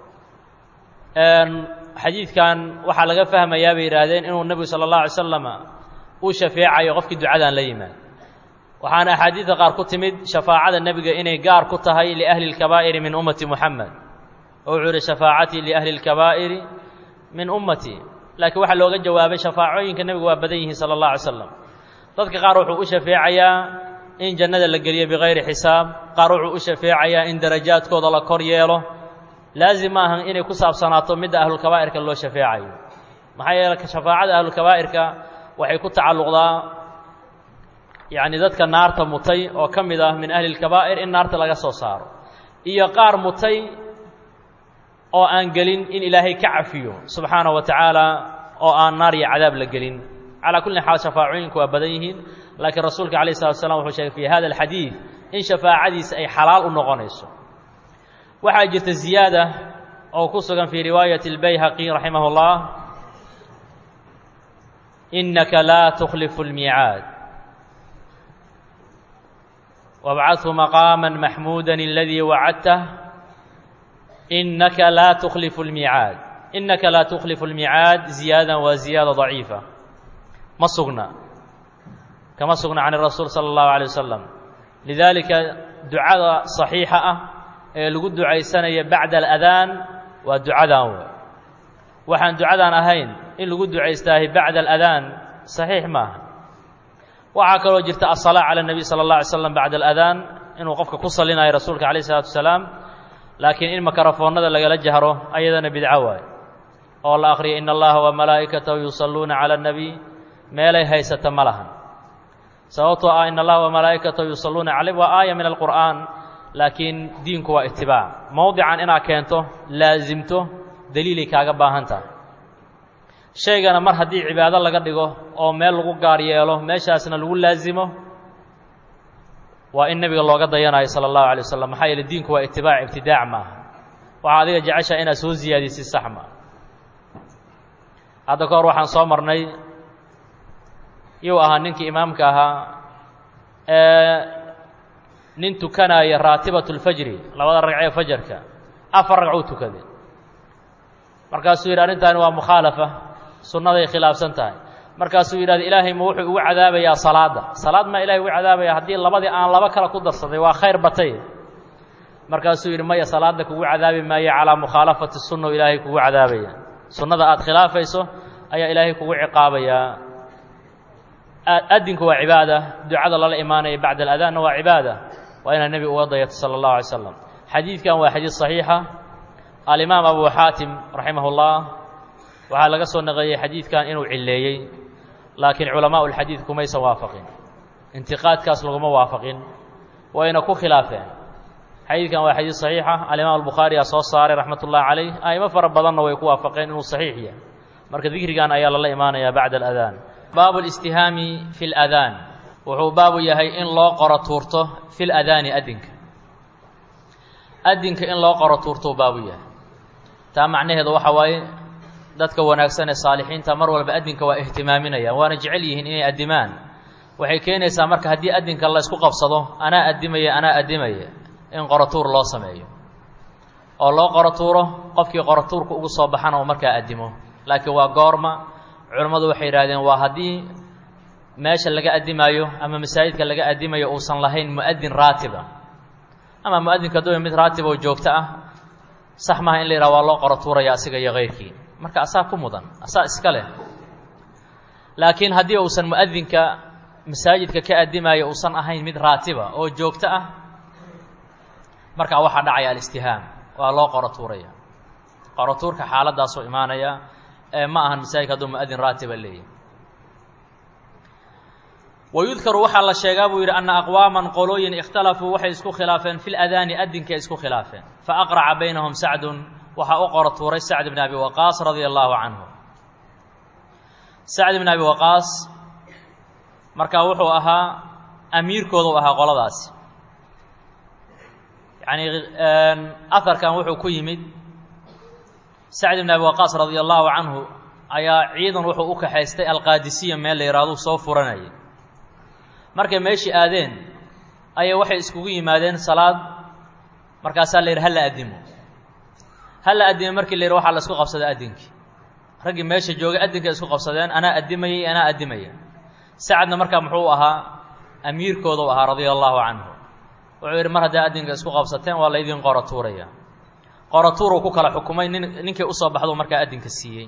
xadiidkan waxaa laga fahmayaa bay yidhaahdeen inuu nebigu sala allahu alay slama uu shafeecayo qofkii ducadan la yimaad waxaana axaadiidda qaar ku timid shafaacada nebiga inay gaar ku tahay liahli اlkabaa'iri min ummati muxamed oo wuxuu yihi shafaacatii liahli اlkabaa'iri min ummatii laakiin waxaa looga jawaabay shafaacooyinka nebigu waa badan yihiin sala اllah alay slam dadka qaar wuxuu u shafeecayaa in jannada la geliyo bikayri xisaab qaar wuxuu u shafeecayaa in darajaadkooda la kor yeelo laazim ma ahan inay ku saabsanaato midda ahlulkabaa'irka loo shafeecayo maxaa yeele shafaacada ahlulkabaa'irka waxay ku tacalluqdaa yacni dadka naarta mutay oo ka mid ah min ahli lkabaa'ir in naarta laga soo saaro iyo qaar mutay oo aan gelin in ilaahay ka cafiyo subxaana wa tacaala oo aan naar iyo cadaab la gelin calaa kulli xaal shafaacooyinku waa badan yihiin laakiin rasuulka alayh salatu slam wuxuu sheegay fi hada alxadiid in shafaacadiisa ay xalaal u noqonayso waxaa jirta ziyaada oo ku sugan fii riwaayati اlbayhaqi raximah اllah inaka laa tukhlifu اlmiicaad wabcadhu maqaama maxmuuda aladii wacadtah inaka laa tukhlifu اlmiicaad inaka laa tukhlifu اlmiicaad ziyaada waa ziyaada daciifa ma sugna kama sugna can rasuul salى اllahu alيه wasalam lidaalika ducada صaxiixa ah ee lagu ducaysanaya bacda aladaan waa ducadan w waxaan ducadan ahayn in lagu ducaystaahay bacda aladaan saxiix maaha waxaa kaloo jirta asalaa cala nebiy sala اllah alay slam bacda aladaan inuu qofka ku salinayo rasuulka alayh isalaatu wasalaam laakiin in makarafoonnada lagala jahro ayadana bidco waay oo la akhriya in allaha wa malaa'ikatahu yusalluuna cala اnebiy meelay haysata ma lahan sababtoo ah in allaha wa malaa'ikatahu yusalluuna caleyh waa aaya min alqur'aan laakiin diinku waa itibaac mowdican inaad keento laasimto daliilay kaaga baahan tahay shaygana mar haddii cibaado laga dhigo oo meel lagu gaar yeelo meeshaasna lagu laasimo waa in nebiga looga dayanayo sala allahu alay wasalam maxaa yeele diinku waa itibaac ibtidaac maaha waxaa adiga jeceshaa inaad soo siyaadisid sax ma hadda ka hor waxaan soo marnay yuu ahaa ninkii imaamka ahaa ee nin tukanaya raatibatu lfajri labada ragcee fajarka afar ragcuu tukaday markaasuu yidhi arrintaani waa mukhaalafa sunnaday khilaafsan tahay markaasuu yidhahda ilaahay ma wuxuu ugu cadaabayaa salaadda salaad maa ilahay ugu cadaabaya haddii labadii aan laba kale ku darsaday waa khayr batay markaasuu yidhi maya salaadda kugu cadaabi maayo calaa mukhaalafati sunna ilaahay kugu cadaabaya sunnada aad khilaafayso ayaa ilaahay kugu ciqaabayaa adinku waa cibaada ducada lala imaanaya bacda aladaanna waa cibaada waa inaad nebiga uga dayato sala allahu alay slam xadiidkan waa xadiid saxiixa alimaam abu xaatim raximah اllah waxaa laga soo naqeeyey xadiidkan inuu cileeyey laakiin culamaau lxadiid kumaysan waafaqin intiqaadkaas laguma waafaqin wayna ku khilaafeen xadiidkan waa xadiid saxiixa alimaam albukhaari aa soo saaray raxmat ullahi calayh a'imo fara badanna way ku waafaqeen inuu saxiix yahay marka dikrigan ayaa lala imaanaya bacda aladaan baabu listihaami fi ladaan wuxuu baabu yahay in loo qoro tuurto fi ladaani adinka adinka in loo qoro tuurtou baabu yahay taa macnaheedu waxa waaye dadka wanaagsan ee saalixiinta mar walba adinka waa ihtimaaminayaan waana jecel yihiin inay addimaan waxay keenaysaa marka haddii adinka la ysku qabsado anaa addimaya anaa addimaya in qorotuur loo sameeyo oo loo qorotuuro qofkii qorotuurka ugu soo baxana uu markaa addimo laakiin waa goorma culammadu waxay yidhahdeen waa haddii meesha laga addimaayo ama masaajidka laga addimayo uusan lahayn mu'adin raatiba ama mu'adinka hadduu mid raatib oo joogto ah sax maaha in la yidhaha waa loo qorotuuraya asiga iyo kayrkii marka asaa ku mudan asaa iska leh laakiin haddii uusan mu'adinka masaajidka ka addimaayo uusan ahayn mid raatiba oo joogto ah markaa waxaa dhacaya alistihaam waa loo qorotuuraya qorotuurka xaaladdaasoo imaanaya ee ma ahan masaajidka hadduu mu'adin raatiba leeyahy wayudkaru waxaa la sheegaa buu yidhi anna aqwaaman qolooyin ikhtalafuu waxay isku khilaafeen fi ladaani adinkaay isku khilaafeen faaqraca baynahum sacdun waxaa u qoro tuuray sacd bn abi waqaas radia allaahu canhu sacd bn abi waqaas markaa wuxuu ahaa amiirkooda u ahaa qoladaasi yacni aharkan wuxuu ku yimid sacd bn abi waqaas radia allaahu canhu ayaa ciidan wuxuu u kaxaystay alqaadisiya meel la yidhahduu soo furanayay markay meeshii aadeen ayay waxay iskugu yimaadeen salaad markaasaa la yidhi hala addimo hala addime markii la yidhi waxaa la isku qabsaday addinkii raggii meesha joogay addinkay isku qabsadeen anaa addimayay anaa addimaya sacadna markaa muxuu ahaa amiirkooda u ahaa radia allaahu canhu wuxuu yidhi mar hadday addinka isku qabsateen waa laydin qoro tuuraya qoro tuuruu ku kala xukumay nin ninkii usoo baxduu markaa addinka siiyey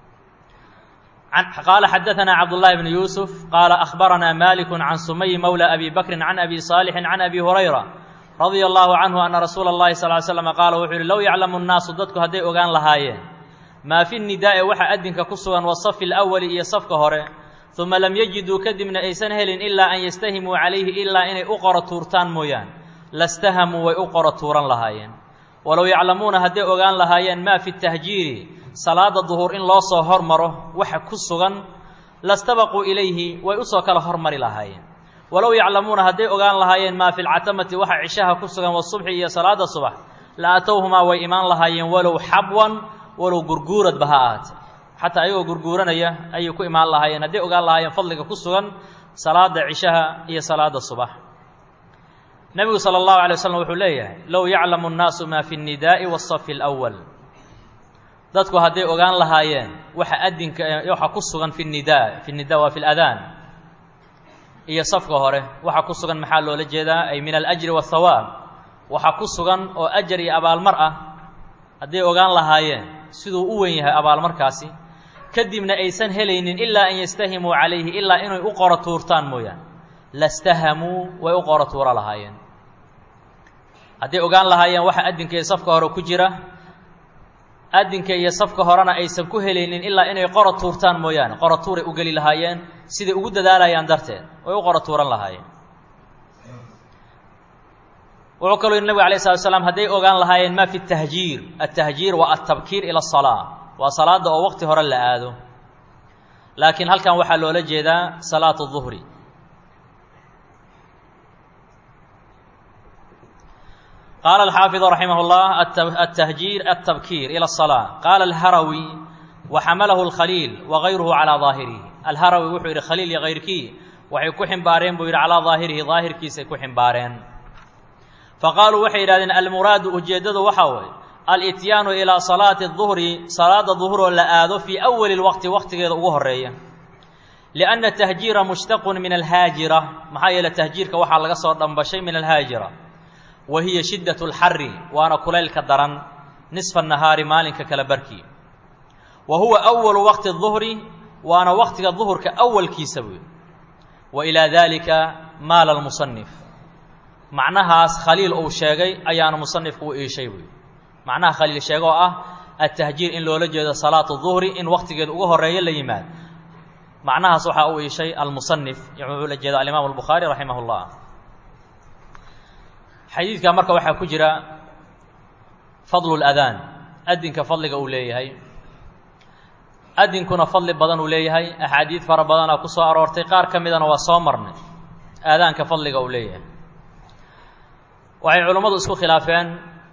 qaala xadaثna cabdالlahi bn yuusuf qaala akhbarana maliku can sumay mowla abi bakri can abi صaalixi can abi hurayra radia allahu canhu ana rasuula اllahi sal ly slam qaala wuxuu yihi low yaclamu nnaasu dadku hadday ogaan lahaayeen maa fi nidaa'i waxa adinka ku sugan wasafi اlأwali iyo safka hore uma lam yajiduu kadibna aysan helin ilaa an yastahimuu calayhi ilaa inay u qoro tuurtaan mooyaan lastahamuu way u qoro tuuran lahaayeen walow yaclamuuna hadday ogaan lahaayeen maa fi tahjiiri salaada duhur in loo soo hormaro waxa ku sugan lastabaquu ilayhi way usoo kala hormari lahaayeen walow yaclamuuna hadday ogaan lahaayeen maa fi lcatamati waxa cishaha ku sugan wasubxi iyo salaada subax la atowhumaa way imaan lahaayeen walow xabwan walow gurguuradba ha ahaatee xataa ayagoo gurguuranaya ayay ku imaan lahaayeen hadday ogaan lahaayeen fadliga ku sugan salaada cishaha iyo salaada subax nebigu sala allahu alay waslm wuxuu leeyahay low yaclamu nnaasu maa fi nnidaa'i wasafi alwal dadku hadday ogaan lahaayeen waxa adinka waxa ku sugan fi nidaa fi nida waa fi ladaan iyo safka hore waxa ku sugan maxaa loola jeedaa ay min alajri waathawaab waxa ku sugan oo ajar iyo abaalmar ah hadday ogaan lahaayeen siduu u weyn yahay abaalmarkaasi kadibna aysan helaynin ilaa an yastahimuu calayhi ilaa inay u qoro tuurtaan mooyaane lastahamuu way u qoro tuuro lahaayeen hadday ogaan lahaayeen waxa adinka iyo safka hore ku jira adinka iyo safka horena aysan ku helaynin ilaa inay qoro tuurtaan mooyaane qoro tuuray u geli lahaayeen siday ugu dadaalayaan darteed way u qoro tuuran lahaayeen wuxuu kaloo yidhi nabig alay slat slam hadday ogaan lahaayeen ma fi tahjiir atahjiir waa altabkiir ila asalaa waa salaada oo waqti hore la aado laakiin halkan waxaa loola jeedaa salaatu duhri qaala alxaafiظ raximah اllah atahjiir altabkiir ilى الصalاة qaala alharawi waxamalahu اlkhaliil wagayruhu calىa ظaahirihi alharawi wuxuu yidhi khaliil iyo kayrkii waxay ku ximbaareen buu yidhi calaa ظaahirihi daahirkiisay ku ximbaareen faqaaluu waxay yidhahdeen almuraadu ujeeddadu waxaa waye alityaanu ilaa salaati الظuhri salaada duhuroo la aado fii awali اlwaqti waqtigeeda ugu horeeya liأnna tahjiira mushtaqun min alhaajira maxaa yeele tahjiirka waxaa laga soo dhambashay min alhaajira wa hiya shiddaة اlxari waana kulaylka daran nisfa nahaari maalinka kala barkii wa huwa أwalu waqti الظuhri waana waqtiga duhurka awalkiisa buy wa ilaa dalika maala اlmusanif macnahaas khaliil uu sheegay ayaana musanifku u iishay buy macnaha khaliil sheega oo ah atahjiir in loola jeedo salaatu duhri in waqtigeeda uga horeeyo la yimaad macnahaas waxaa u iishay almusanif wuxuu la jeeda alimaam albukhaari raximah اllah xadiidka marka waxaa ku jira fadlu اladaan adinka fadliga uu leeyahay adinkuna fadli badan uu leeyahay axaadiid fara badanaa ku soo aroortay qaar ka midana waa soo marnay aadaanka fadliga uu leeyahay waxay culummadu isku khilaafeen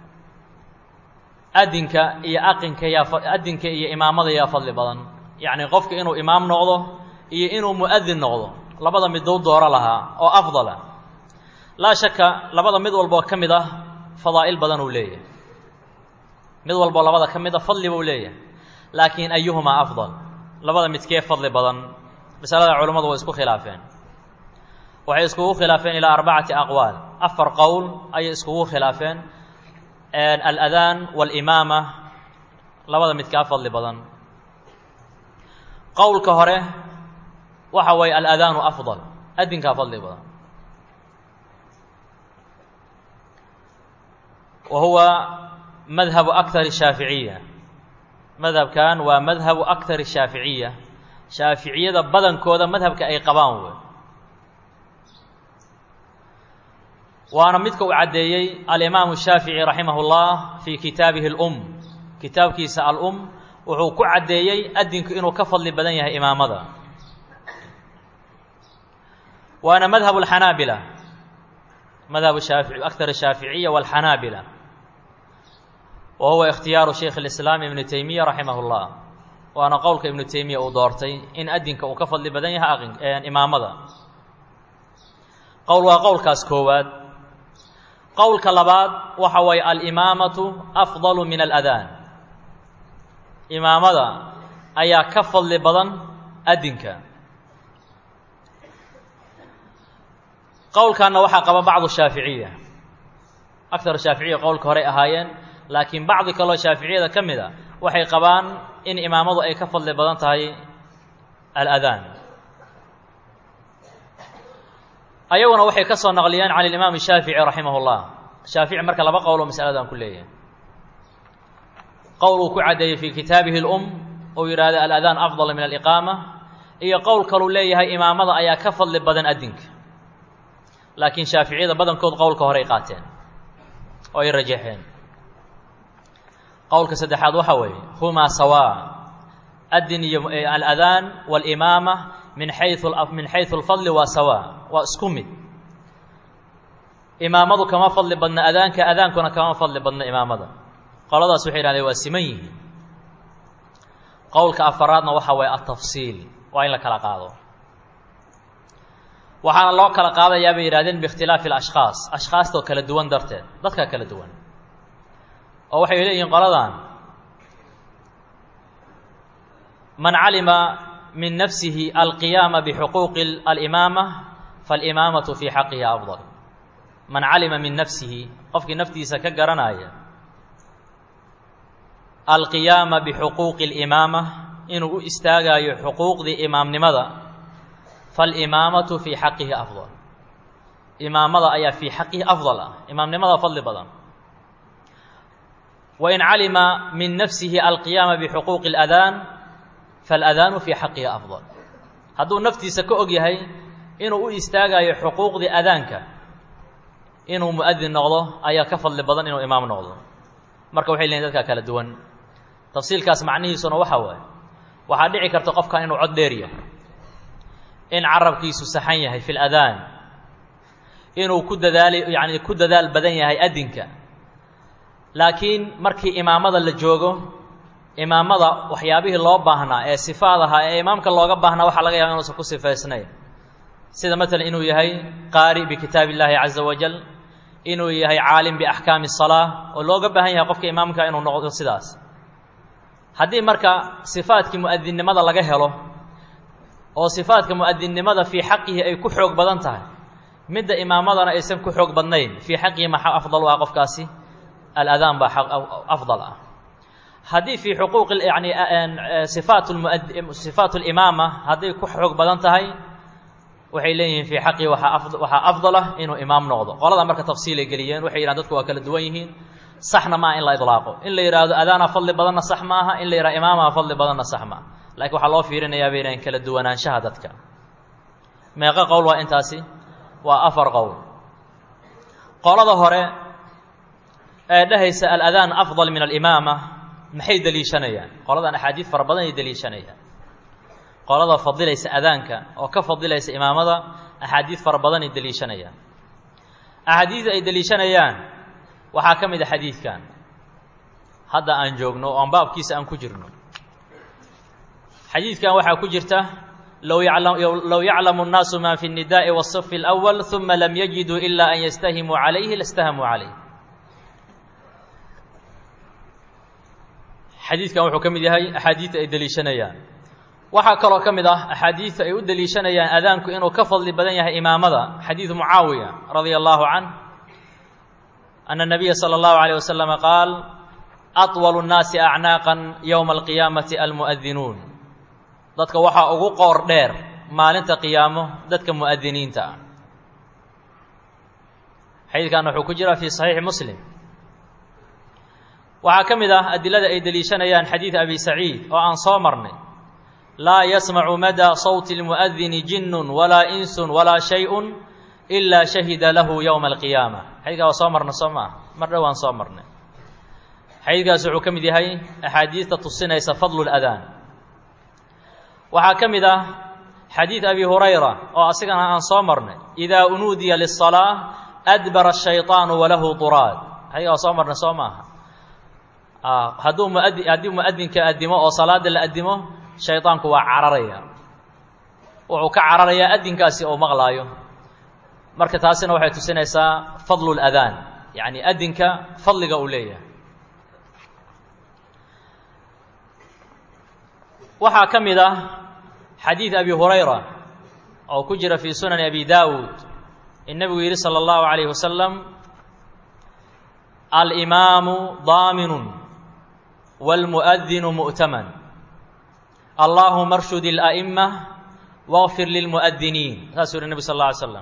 adinka iyo aqinka yaa adinka iyo imaamada yaa fadli badan yacni qofka inuu imaam noqdo iyo inuu mu'adin noqdo labada midou dooro lahaa oo afdala laa shaka labada mid walboo ka mid ah fadaa'il badan uu leeyahay mid walboo labada ka mid a fadli buu leeyahay laakiin ayuhumaa afdal labada midkee fadli badan masalada culummadu way isku khilaafeen waxay iskugu khilaafeen ilaa arbacati aqwaal afar qowl ayay iskugu khilaafeen aladaan waalimaama labada midkaa fadli badan qowlka hore waxa waye aladaanu afdal adinkaa fadli badan wa huwa madhabu akar shaaficiya madhabkan waa madhabu akar shaaficiya shaaficiyada badankooda madhabka ay qabaan wey waana midka uu caddeeyey alimaamu shaafici raximah اllah fii kitaabihi اlum kitaabkiisa alum wuxuu ku caddeeyey adinku inuu ka fadli badan yahay imaamada waana madhab اlxanaabila madhab shaafi akar shaaficiya wاlxanaabila wa huwa ikhtiyaaru shaykh اlislaam ibnu teymiya raximah اllah waana qowlka ibnu teymiya uu doortay in adinka uu ka fadli badan yahay imaamada qowl waa qowlkaas koowaad qowlka labaad waxa waye alimaamatu afdalu min aladaan imaamada ayaa ka fadli badan adinka qowlkanna waxaa qaba bacdu shaaficiya aktar shaaficiya qowlka horey ahaayeen laakiin bacdi kaloo shaaficiyada ka mid a waxay qabaan in imaamadu ay ka fadli badan tahay aladaan ayaguna waxay ka soo naqliyeen can alimaam shaafici raximah اllah shaafici marka laba qowloo masaladan ku leeyahay qowl uu ku caddeeyey fii kitaabihi اlum uu yidhaahda aladaan afdal min aliqaama iyo qowl kaluu leeyahay imaamada ayaa ka fadli badan adinka laakiin shaaficiyada badankood qowlka horey qaateen oo ay rajaxeen qowlka saddexaad waxa weeye humaa sawaa adin iyo aladaan walimaama min xayu min xaysu alfadli waa sawaa waa isku mid imaamadu kama fadli badna adaanka adaankuna kama fadli badna imaamada qoladaas waxay yidhahdeen waa siman yihiin qowlka afaraadna waxa waye altafsiil waa in la kala qaado waxaana loo kala qaadayaa bay yidhahdeen biikhtilaafi alashkhaas ashkhaastoo kala duwan darteed dadkaa kala duwan oo waxay leeyihiin qoladan man calima min nafsihi alqiyaama bixuquuqi alimaama faalimaamatu fii xaqihi afdal man calima min nafsihi qofkii naftiisa ka garanaya alqiyaama bixuquuqi alimaama inuu u istaagayo xuquuqdii imaamnimada faalimaamatu fii xaqihi afdal imaamada ayaa fii xaqihi afdal ah imaamnimada fadli badan wain calima min nafsihi alqiyaama bixuquuqi اladaan faاladaanu fii xaqihi afdal hadduu naftiisa ka og yahay inuu u istaagayo xuquuqdii adaanka inuu muadin noqdo ayaa ka fadli badan inuu imaam noqdo marka waxay leeyiin dadkaa kala duwan tafsiilkaas macnihiisuna waxa waaye waxaa dhici karta qofkan inuu cod dheer yahay in carabkiisu saxan yahay fi ladaan inuu ku dadaali yacni ku dadaal badan yahay adinka laakiin markii imaamada la joogo imaamada waxyaabihii loo baahnaa ee sifaad ahaa ee imaamka looga baahnaa waxaa laga yaba inuusan ku sifaysnayn sida maalan inuu yahay qaari bikitaab illaahi caza wajal inuu yahay caalim biaxkaami salaa oo looga baahan yahay qofka imaamka inuu noqdo sidaas haddii marka sifaadkii mu'adinnimada laga helo oo sifaadka mu'adinnimada fii xaqihi ay ku xoog badan tahay midda imaamadana aysan ku xoog badnayn fii xaqihi maxaa afdal u ah qofkaasi aladaan baa afdal ah haddii fii xuquuqi yani sifaat lmuad sifaat limaama hadday ku xoog badan tahay waxay leeyihiin fii xaqii waaa waxaa afdalah inuu imaam noqdo qolada marka tafsiilay geliyeen waxay yidhahan dadku waa kala duwan yihiin saxna maaha in la idlaaqo in la yidhaahdo adaana fadli badanna sax ma aha in la yidhahdo imaamaha fadli badanna sax maaha lakiin waxaa loo fiirinayaa bay yidhahen kala duwanaanshaha dadka meeqo qowl waa intaasi waa afar qowl qolada hore ee dhehaysa aladaan afdal min alimaama maxay deliishanayaan qoladan axaadiid fara badan ay deliishanayaan qolada fadilaysa adaanka oo ka fadilaysa imaamada axaadiid fara badan ay deliishanayaan axaadiida ay deliishanayaan waxaa ka mid a xadiidkan hadda aan joogno oo aan baabkiisa aan ku jirno xadiidkan waxaa ku jirta low yaclam low yaclamu الnaasu ma fi الnidaءi wالصف الأول ثuma lam yajiduu ila an yastahimuu عalayhi laاstahamuu عalayh xadiidkan wuxuu ka mid yahay axaadiidta ay deliishanayaan waxaa kaloo ka mid ah axaadiidta ay u deliishanayaan adaanku inuu ka fadli badan yahay imaamada xadiidu mucaawiya radia allahu canh ana nabiya sala allahu alayh wasalama qaal atwalu nnaasi acnaaqan yowma alqiyaamati almu'adinuun dadka waxaa ugu qoor dheer maalinta qiyaamo dadka mu'adiniinta ah xadiidkan wuxuu ku jiraa fii saxiixi muslim waxaa ka mid ah adilada ay deliishanayaan xadiid abi saciid oo aan soo marnay laa yasmacu madaa sawti اlmu'adini jinnun walaa insun walaa shay-un ilaa shahida lahu yowma alqiyaama xadiidkaa waa soo marna soo ma ah mar dhow aan soo marnay xadiidkaas wuxuu ka mid yahay axaadiidta tusinaysa fadlu اladaan waxaa ka mid ah xadiid abi hurayra oo asigana aan soo marnay idaa unuudiya liلصalaaة adbara الshayطaanu walahu duraad xadiidkaa waa soo marnay soo maaha hadduu muadi haddii muadinka addimo oo salaada la addimo shaydaanku waa cararaya wuxuu ka cararayaa adinkaasi oo maqlaayo marka taasina waxay tusinaysaa fadlu اladaan yacni adinka fadliga uu leeyahay waxaa ka mid ah xadiid abi hurayra oo ku jira fii sunani abi daawuud in nebigu yidhi salى اllahu عalayh wasalam alimaamu daaminun wاlmuؤdinu mu'taman allahuma arshud اlأئma wاغfir lilmuؤdiniin saasuu yihi nebi sal اlه alay slam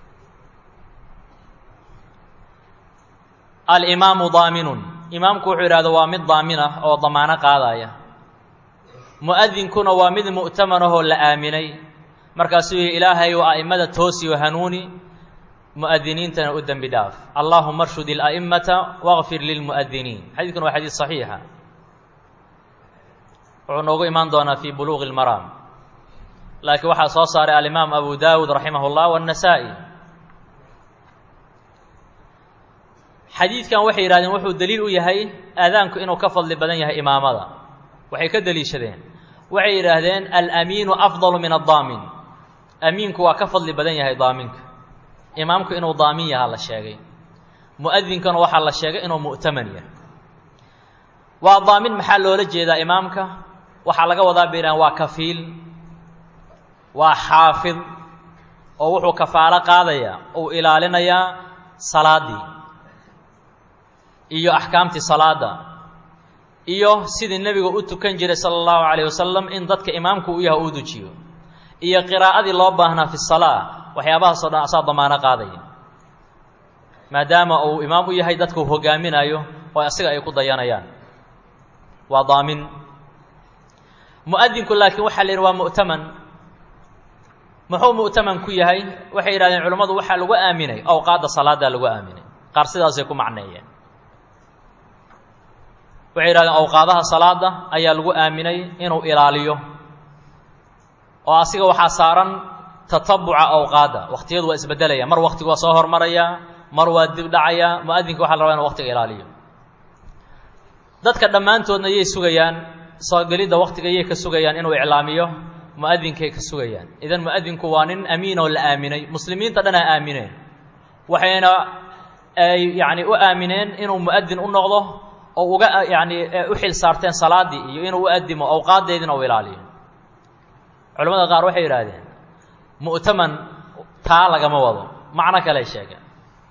alimaamu daaminun imaamku wuxuu yidhahdo waa mid daamin ah oo damaano qaadaya mu'adinkuna waa mid mu'taman ahoo la aaminay markaasuu yihi ilaahay u a'immada toosiyo hanuuni mu'adiniintana u dembi dhaaf allaahuma arshud ila'immata waqfir lilmu'adiniin xadiidkuna waa xadiid saxiixa wuxuu noogu imaan doonaa fi buluuqi اlmaraam laakiin waxaa soo saaray alimaam abu dawud raximah اllah wالnasaa-i xadiidkan waxay yidhahdeen wuxuu daliil u yahay aadaanku inuu ka fadli badan yahay imaamada waxay ka deliishadeen waxay yidhaahdeen alamiinu afdalu min addaamin amiinku waa ka fadli badan yahay daaminka imaamku inuu daamin yahaa la sheegay mu'adinkana waxaa la sheegay inuu mu'taman yahay waa daamin maxaa loola jeedaa imaamka waxaa laga wadaa bay yidhahdeen waa kafiil waa xaafid oo wuxuu kafaalo qaadayaa uu ilaalinayaa salaaddii iyo axkaamtii salaadda iyo sidii nebigu u tukan jiray sala allahu calayh wasalam in dadka imaamku u yahay uu dujiyo iyo qiraa'adii loo baahnaa fi salaa waxyaabahaasoo dhan asaa damaano qaadaya maadaama uu imaam u yahay dadka uu hogaaminayo oo asiga ay ku dayanayaan waa daamin mu'adinku laakiin waxaa la yidhi waa mu'taman muxuu mu'taman ku yahay waxay yidhahdeen culimmadu waxaa lagu aaminay awqaadda salaaddaa lagu aaminay qaar sidaasay ku macneeyeen waxay yidhahdeen awqaadaha salaada ayaa lagu aaminay inuu ilaaliyo oo asiga waxaa saaran tatabuca awqaadda wakhtiyadu waa isbeddelaya mar waktigu waa soo hormaraya mar waa dib dhacaya mu'adinka waxa la rabaa inu waktiga ilaaliyo dadka dhammaantoodna yay sugayaan soo gelidda waktiga yay ka sugayaan inuu iclaamiyo mu'adinkay ka sugayaan idan mu'adinku waa nin amiin oo la aaminay muslimiinta dhanaa aamineen waxayna ay yacni u aamineen inuu mu'adin u noqdo oo uga yacni u xil saarteen salaaddii iyo inuu u addimo awqaaddeediina u ilaaliyo culamada qaar waxay yidhaahdeen mu'taman taa lagama wado macno kale sheegeen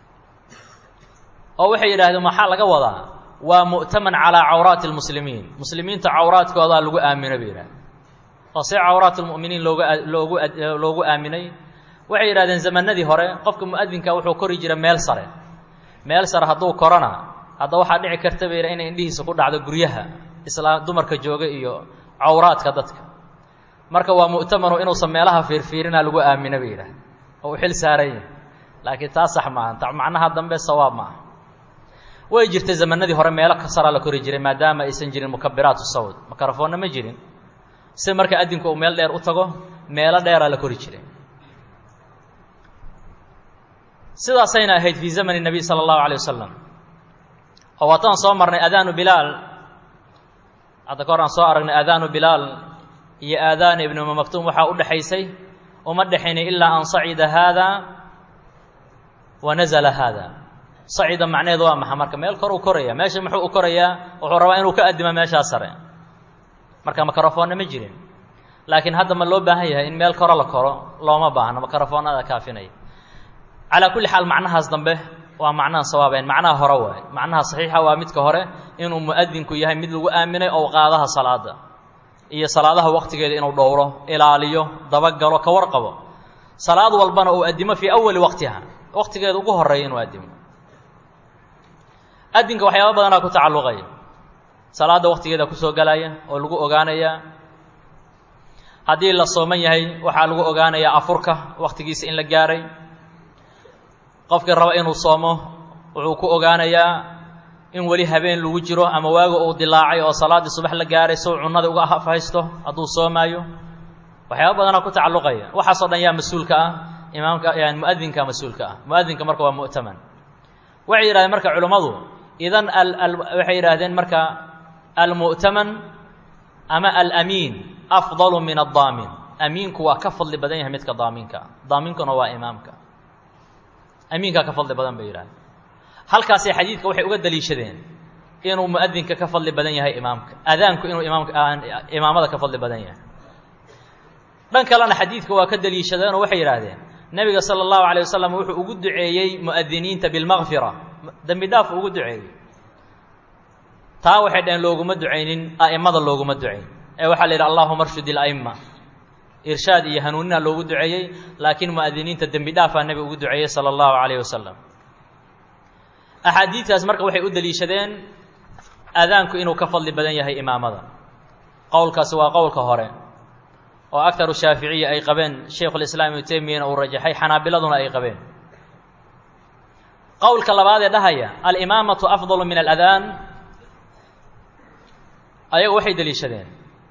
oo waxay yidhahdeen maxaa laga wadaa waa mu'taman calaa cawraati almuslimiin muslimiinta cawraadkoodaa lagu aaminay bay yidhahdeen oo see cawraat lmu'miniin looga loogu loogu aaminay waxay yidhahdeen zamanadii hore qofka mu'adinka wuxuu kori jiray meel sare meel sare hadduu korona hadda waxaa dhici karta bay yidhaha inay indhihiisa ku dhacdo guryaha islaa dumarka jooga iyo cawraadka dadka marka waa mu'tamanu inuusan meelaha fiirfiirina lagu aamina bay yidhaah oo u xil saaran yahi laakiin taa sax maaha ta macnaha dambe sawaab ma aha way jirtay zamanadii hore meelo kasaraa la kori jiray maadaama aysan jirin mukabiraatu sawd makarafoonna ma jirin si marka adinku uu meel dheer u tago meelo dheeraa la kori jiray sidaasayna ahayd fii zamani nebiy sala allahu alay wasalam oo waataan soo marnay aadaanu bilaal hadda ka hor aan soo aragnay aadaanu bilaal iyo aadaana ibnu umu maktuum waxaa u dhexaysay uma dhexaynay ilaa an sacida haada wa nazala haada sacida macnaheedu waa maxa marka meel kor uu koraya meesha muxuu u korayaa wuxuu rabaa inuu ka addimo meeshaa sare marka makarafoonna ma jirin laakiin hadda ma loo baahan yahay in meel koro la koro looma baahno makarafoonnada kaafinaya calaa kulli xaal macnahaas dambe waa macnaha sawaabeyn macnaha hore waay macnaha saxiixa waa midka hore inuu mu'adinku yahay mid lagu aaminay owqaadaha salaada iyo salaadaha waktigeeda inuu dhowro ilaaliyo dabagalo ka warqabo salaad walbana uu addimo fii awali waqtiha waqtigeeda ugu horeeya inuu addimo addinka waxyaaba badanaa ku tacalluqaya salaadda waktigeeda kusoo galaya oo lagu ogaanaya haddii la sooman yahay waxaa lagu ogaanayaa afurka waktigiisa in la gaaray qofkii raba inuu soomo wuxuu ku ogaanayaa in weli habeen lagu jiro ama waaga uu dilaacay oo salaaddii subax la gaaray sow cunnada uga afhaysto hadduu soomaayo waxyaaba badanaa ku tacalluqaya waxaasoo dhan yaa mas-uulka ah imaamka yani mu'adinka mas-uulka ah mu'adinka marka waa mu'taman waxay yidhahdeen marka culimmadu idan waxay yidhaahdeen marka almu'taman ama alamiin afdalu min addaamin amiinku waa ka fadli badan yahay midka daaminka daaminkuna waa imaamka amiinkaa ka fadli badan bay yidhahdeen halkaasay xadiidka waxay uga daliishadeen inuu mu'adinka ka fadli badan yahay imaamka adaanku inuu imaamka imaamada ka fadli badan yahay dhan kalena xadiidka waa ka daliishadeen oo waxay yidhaahdeen nebiga sala allahu alayh wasalam wuxuu ugu duceeyey mu'adiniinta bilmakfira dembi dhaaf ugu duceeyey taa waxay dhaheen looguma ducaynin a'immada looguma ducayn ee waxaa la yidhi allahuma arshud ila'imma irshaad iyo hanuunina loogu duceeyey laakiin mu'adiniinta dembi dhaafaa nebiga ugu duceeyey sala allahu calayh wasalam axaadiidtaas marka waxay u deliishadeen aadaanku inuu ka fadli badan yahay imaamada qowlkaasi waa qowlka hore oo aktaru shaaficiya ay qabeen shaykhulislaam ibnu teymiyana uu rajaxay xanaabiladuna ay qabeen qowlka labaad ee dhahaya alimaamatu afdalu min aladaan ayagu waxay deliishadeen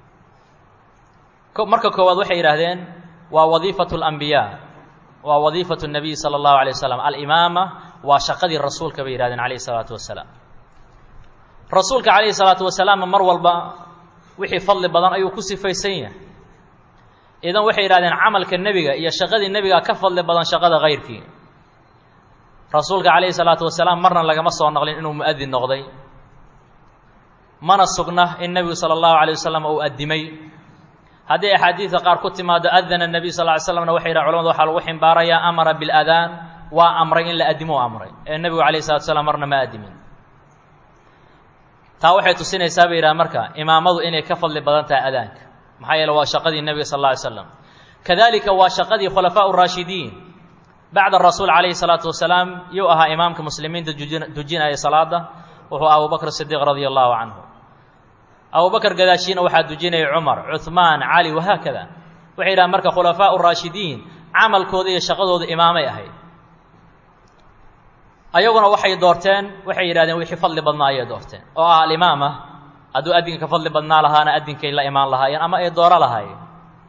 marka koowaad waxay yidhaahdeen waa wadiifatu اlambiyaa waa wadiifatu الnabiy salى اllahu alay wasalam alimaama waa shaqadii rasuulka bay yihahdeen calayh الsalaatu wasalaam rasuulka calayhi الsalaatu wasalaamna mar walba wixii fadli badan ayuu ku sifaysan yahay idan waxay yidhahdeen camalka nebiga iyo shaqadii nebiga ka fadli badan shaqada kayrkii rasuulka calayhi salaatu wasalaam marna lagama soo naqlin inuu mu'adin noqday mana sugna in nebigu sala allahu alay wasalam uu addimay haddii axaadiidka qaar ku timaado adana nebiy sal ly slamna waxay yidhaha culamadu waxaa lagu ximbaarayaa amara biladaan waa amray in la addimo u amray ee nebigu calayhi salatu wasalaam marna ma addimin taa waxay tusinaysaa bay yidhaha marka imaamadu inay ka fadli badan tahay adaanka maxaa yeele waa shaqadii nebiga sal alla alay slam kadalika waa shaqadii khulafaa raashidiin bacda rasuul calayhi salaatu wasalaam yuu ahaa imaamka muslimiinta dujinaya salaada wuxuu abubakr sidiiq radia allahu canhu abubakr gadaashiina waxaa dujinayay cumar cuhmaan cali wahaakada waxay yidhahaan marka khulafaa raashidiin camalkooda iyo shaqadooda imaamay ahayd ayaguna waxay doorteen waxay yidhahdeen wixii fadli badnaa ayay doorteen oo ah alimaama hadduu addinka ka fadli badnaa lahaana addinkay la imaan lahaayeen ama ay dooro lahaayeen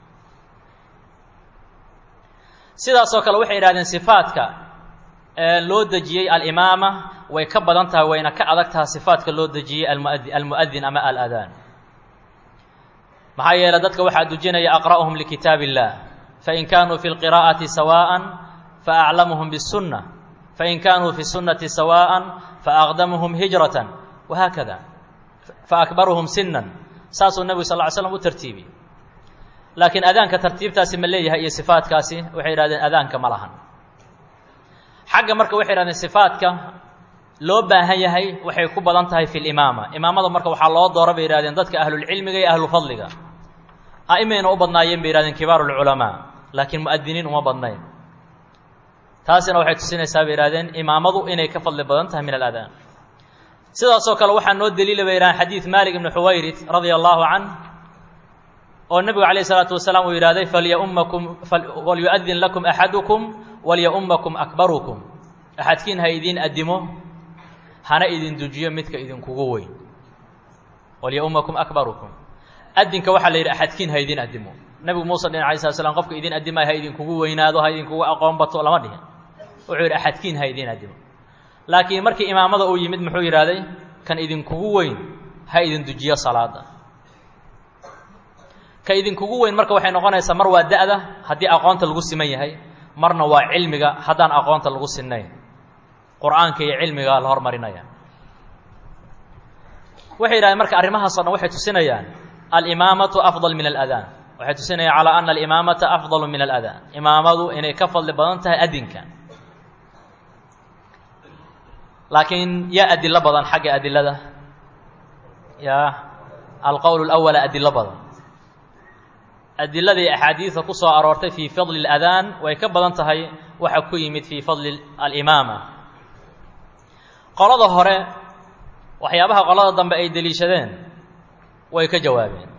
sidaasoo kale waxay yidhahdeen sifaadka ee loo dejiyey alimaama way ka badan tahay wayna ka adag tahay sifaadka loo dejiyey almuadi almu'adin ama aladaan maxaa yeele dadka waxaa dujinaya aqra'uhum likitaab illah fain kaanuu fi lqiraa'ati sawaءa faaclamuhum biالsunna fain kaanuu fi sunnati sawaءa faaqdamuhum hijratan wahaakada faakbaruhum sinan saasuu nebigu sal ly slam u tartiibiyey laakiin adaanka tartiibtaasi ma leeyahay iyo sifaadkaasi waxay yidhahdeen adaanka ma lahan xagga marka waxay yidhahdeen sifaadka loo baahan yahay waxay ku badan tahay fi limaama imaamada marka waxaa loo doora bay yihahdeen dadka ahlulcilmiga iyo ahlufadliga a'imayna u badnaayeen bay yihahdeen kibaaru lculamaa laakiin mu'adiniin uma badnayn taasina waxay tusinaysaa bay yihahdeen imaamadu inay ka fadli badan tahay min aladaan sidaasoo kale waxaa noo daliila bay yidhahdeen xadiid malik ibni xuwayrit radia allahu canh oo nebigu calayh isalaatu wasalaam uu yidhahday falyaumakum walyu'adin lakum axadukum walyaumakum akbarukum axadkiin ha idiin addimo hana idin dujiyo midka idinkugu weyn walyaumakum akbarukum addinka waxaa la yidhi axadkiin ha idin addimo nebigu muuse dhin alay slat slam qofka idin addimay ha idinkugu weynaado ha idinkugu aqoon bato lama dhihin wuxuu yidhi axadkiin ha idin addimo laakiin markii imaamada uu yimid muxuu yidhahday kan idinkugu weyn ha idin dujiyo salaada ka idinkugu weyn marka waxay noqonaysaa mar waa da'da haddii aqoonta lagu siman yahay marna waa cilmiga haddaan aqoonta lagu sinnayn qur-aanka iyo cilmiga la hormarinaya waxay yidhahdeen marka arrimahaasoo dhan waxay tusinayaan alimaamatu afdal min aladaan waxay tusinayaan calaa ana alimaamata afdalu min aladaan imaamadu inay ka fadli badan tahay adinka laakiin yaa adilo badan xagga adilada ya alqowl اlأwala adilo badan adiladii axaadiida ku soo aroortay fii fadli اladaan way ka badan tahay waxa ku yimid fii fadli alimaama qolada hore waxyaabaha qolada dambe ay deliishadeen way ka jawaabeen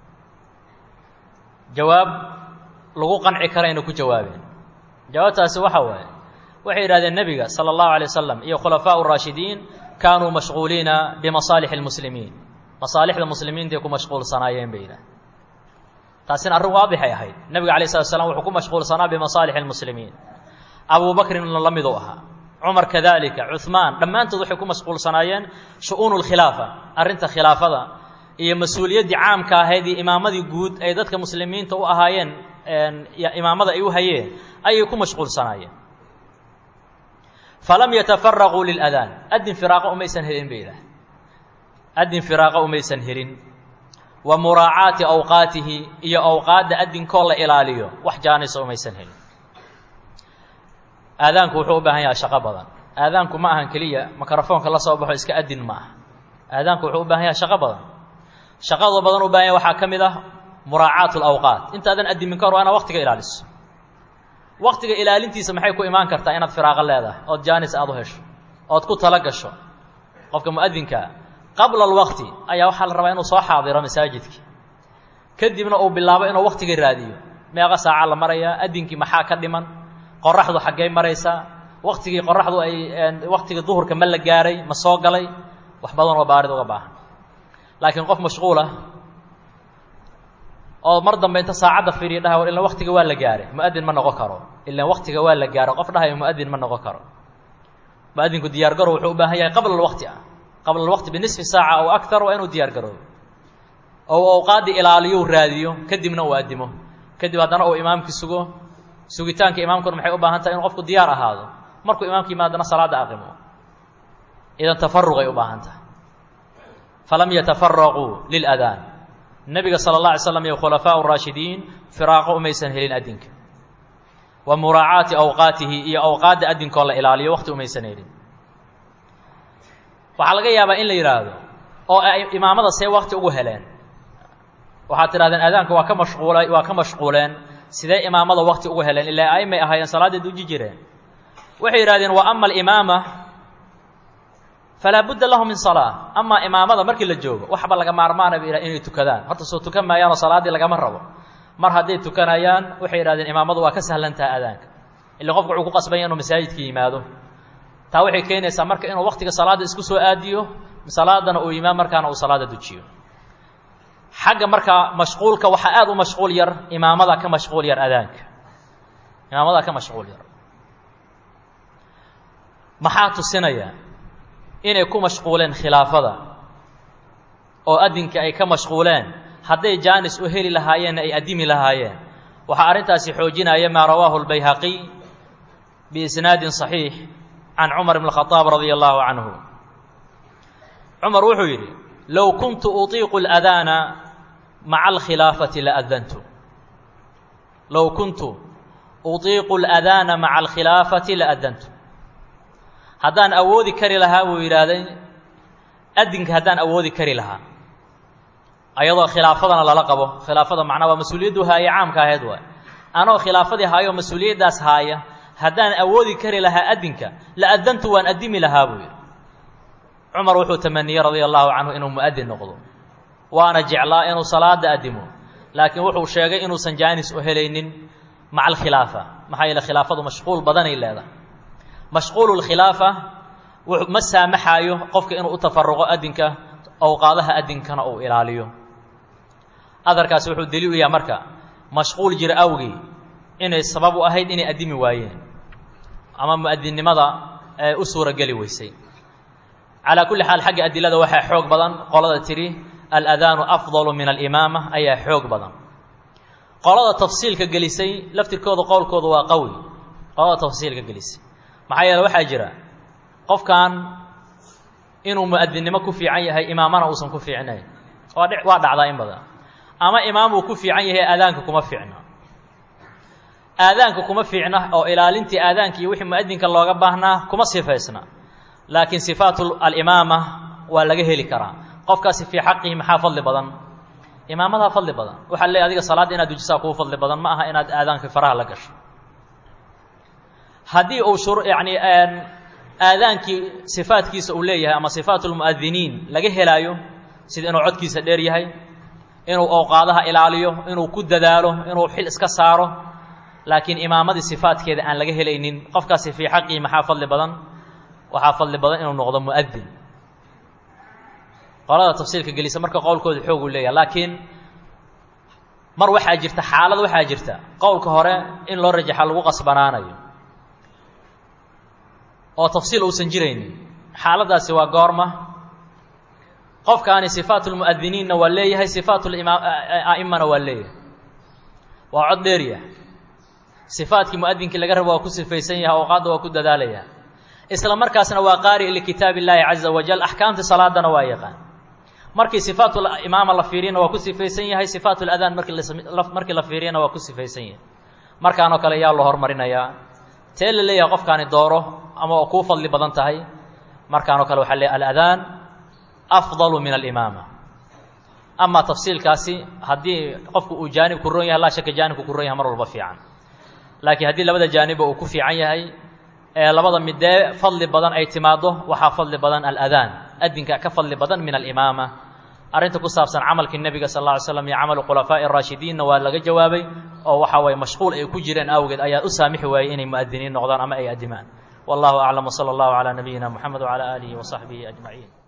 jawaab lagu qanci karayna ku jawaabeen jawaabtaasi waxa waaye waxay yidhahdeen nebiga salى اllahu alay wasalam iyo khulafaaء الraashidiin kaanuu mashquuliina bimasaalix اlmuslimiin masaalixda muslimiintay ku mashquulsanaayeen bay yidhahdeen taasina arrin waadixay ahayd nebiga alay slat slam wuxuu ku mashquulsanaa bimasaalix اlmuslimiin abu bakrinna la miduu ahaa cumar kadalika cuثmaan dhammaantood waxay ku mashquulsanaayeen shu-uunu اlkhilaafa arrinta khilaafada iyo mas-uuliyaddii caamka ahayd iyo imaamadii guud ay dadka muslimiinta u ahaayeen imaamada ay u hayeen ayay ku mashquulsanaayeen falam yatafaraquu liladaan adin firaaqa umaysan helin bay yidhaah adin firaaqa umaysan helin wa muraacaati awqaatihi iyo awqaadda adinkoo la ilaaliyo wax jaanisa umaysan helin aadaanku wuxuu u baahan yahay shaqo badan aadaanku ma ahan keliya mikrofoonka la soo baxo iska adin ma aha aadaanku wuxuu u baahan yahay shaqo badan shaqada badan u baahan yahay waxaa ka mid ah muraacaatu alawqaat intaadan adimin ka hor waa inaad waqtiga ilaaliso waqtiga ilaalintiisa maxay ku imaan kartaa inaad firaaqo leedahay ood jaanis aada u hesho ood ku tala gasho qofka mu'adinkaa qabla alwaqti ayaa waxaa la rabaa inuu soo xaadiro masaajidka kadibna uu bilaabo inuu waqtiga raadiyo meeqa saaca la marayaa adinkii maxaa ka dhiman qoraxdu xaggey maraysaa waktigii qoraxdu ay waktigii duhurka ma la gaaray ma soo galay wax badan oo baarid uga baahan laakiin qof mashquulah oo mar dambe inta saacadda fiiriya dhaha war ilan waktiga waa la gaaray mu-adin ma noqon karo ilan waktiga waa la gaaray qof dhahayo mu-adin ma noqon karo mu-adinku diyaar garow wuxuu u baahan yahay qabla alwaqti ah qabla alwaqti binisfi saaca aw akar waa inuu diyaar garoobo oo awqaaddii ilaaliyo raadiyo kadibna uu addimo kadib haddana uu imaamkii sugo sugitaanka imaamkuna maxay u baahan tahay inuu qofku diyaar ahaado markuu imaamka yimaadana salaadda aqimo idan tafaruqay u baahan tahay falam yatafaraquu liladaan nebiga sala اlla alay slam iyo khulafaa raashidiin firaaqo umaysan helin adinka wa muraacaati awqaatihi iyo awqaadda adinkoo la ilaaliyo waqti umaysan helin waxaa laga yaabaa in la yidhaahdo oo ay imaamada see wakti ugu heleen waxaad tidhahdeen aadaanka waa ka mashquulay waa ka mashquuleen sidee imaamada wakti ugu heleen ilaa aimay ahaayeen salaaddii duji jireen waxay yidhahdeen wa ama alimaama falaa budda lahu min salaa amaa imaamada markii la joogo waxba laga maarmaana bay inay tukadaan horta soo tukan maayaanoo salaaddii lagama rabo mar hadday tukanayaan waxay yidhahdeen imaamadu waa ka sahlan taha aadaanka illa qofku wuxuu ku qasbanya inuu masaajidka yimaado taa waxay keenaysaa marka inuu waktiga salaadda isku soo aadiyo salaadana uu yimaad markaana uu salaada dujiyo xagga markaa mashquulka waxaa aada u mashquul yar imaamada ka mashquul yar adaanka imaamada ka mashquul yar maxaa tusinaya inay ku mashquuleen khilaafada oo adinka ay ka mashquuleen hadday jaanis u heli lahaayeenna ay addimi lahaayeen waxaa arrintaasi xoojinaya maa rawaahu lbayhaqiy biisnaadin صaxiix can cumar bn khadaab radia allahu canhu cumar wuxuu yidhi low kuntu uطiiqu اladaana maca alkhilaafati laadantu low kuntu uطiiqu اladaana maca alkhilaafati laadantu haddaan awoodi kari lahaa buu yidhaahday adinka haddaan awoodi kari lahaa ayadoo khilaafadana lala qabo khilaafada macnaa waa mas-uuliyaddu haaye caamka ahayd waay anoo khilaafadii haayo mas-uuliyaddaas haaya haddaan awoodi kari lahaa adinka la adantu waan addimi lahaa buu yidhi cumar wuxuu tamaniyey radia allahu canhu inuu mu'adin noqdo waana jeclaa inuu salaada addimo laakiin wuxuu sheegay inuusan jaanis u helaynin maca alkhilaafa maxaa yeele khilaafadu mashquul badanay leedahay mashquulu lkhilaafa ma saamaxaayo qofka inuu u tafaruqo adinka awqaadaha adinkana uu ilaaliyo adarkaasi wuxuu daliil u yahay marka mashquul jira awgii inay sabab u ahayd inay addimi waayeen ama mu'adinnimada ee u suura geli weysay calaa kulli xaal xagga adilada waxaa xoog badan qolada tidhi aladaanu afdalu min alimaama ayaa xoog badan qolada tafsiilka gelisay laftirkooda qowlkooda waa qawi qolada tafsiilka gelisay maxaa yeele waxaa jira qofkan inuu mu'adinnimo ku fiican yahay imaamana uusan ku fiicnayn waa dh waa dhacdaa in badan ama imaamuu ku fiican yahay aadaanka kuma fiicna aadaanka kuma fiicna oo ilaalintii aadaanka iyo wixii mu'adinka looga baahnaa kuma sifaysna laakiin sifaatu alimaama waa laga heli karaa qofkaasi fii xaqihi maxaa fadli badan imaamadaa fadli badan waxaa leey adiga salaadda inaad dujisaa kuu fadli badan ma aha inaad aadaanka faraha la gasho haddii uu shur yacni aadaankii sifaadkiisa uu leeyahay ama sifaatu lmu'adiniin laga helaayo sida inuu codkiisa dheer yahay inuu awqaadaha ilaaliyo inuu ku dadaalo inuu xil iska saaro laakiin imaamadii sifaadkeeda aan laga helaynin qofkaasi fii xaqihi maxaa fadli badan waxaa fadli badan inuu noqdo mu'adin qolada tafsiilka gelisa marka qowlkooda xoog uu leeyahay laakiin mar waxaa jirta xaalad waxaa jirta qowlka hore in loo rajaxa lagu qasbanaanayo oo tafsiil uusan jiraynin xaaladdaasi waa goorma qofkaani sifaat lmu'adiniinna waa leeyahay sifaat a'imana waa leeyahay waa cod dheeriya sifaatkii mu'adinkii laga rabo waa ku sifaysan yahay awqaadda waa ku dadaalaya isla markaasna waa qaari likitaab illaahi caza wajal axkaamtii salaadana waa yaqaan markii sifaat imaama la fiiriyana waa ku sifaysan yahay sifaat ladaan markii markii la fiiriyana waa ku sifaysan yahay markaanoo kale yaa loo hormarinayaa tee la leeyahay qofkaani dooro ama oo kuu fadli badan tahay markaanoo kale waxaa leeyahy aladaan afdalu min alimaama amaa tafsiilkaasi haddii qofku uu jaanib ku ron yahay laa shaka jaanibku ku ron yahay mar walba fiican laakiin haddii labada jaanibba uu ku fiican yahay ee labada midee fadli badan ay timaaddo waxaa fadli badan aladaan adinka ka fadli badan min alimaama arrinta ku saabsan camalkii nebiga sal alla ly slam iyo camalu khulafaa'i araashidiinna waa laga jawaabay oo waxa waye mashquul ay ku jireen awgeed ayaa u saamixi waayey inay mu'adiniin noqdaan ama ay addimaan wallahu aclam wsala allahu calaa nabiyina moxamed wcala aalihi wasaxbihi ajmaciin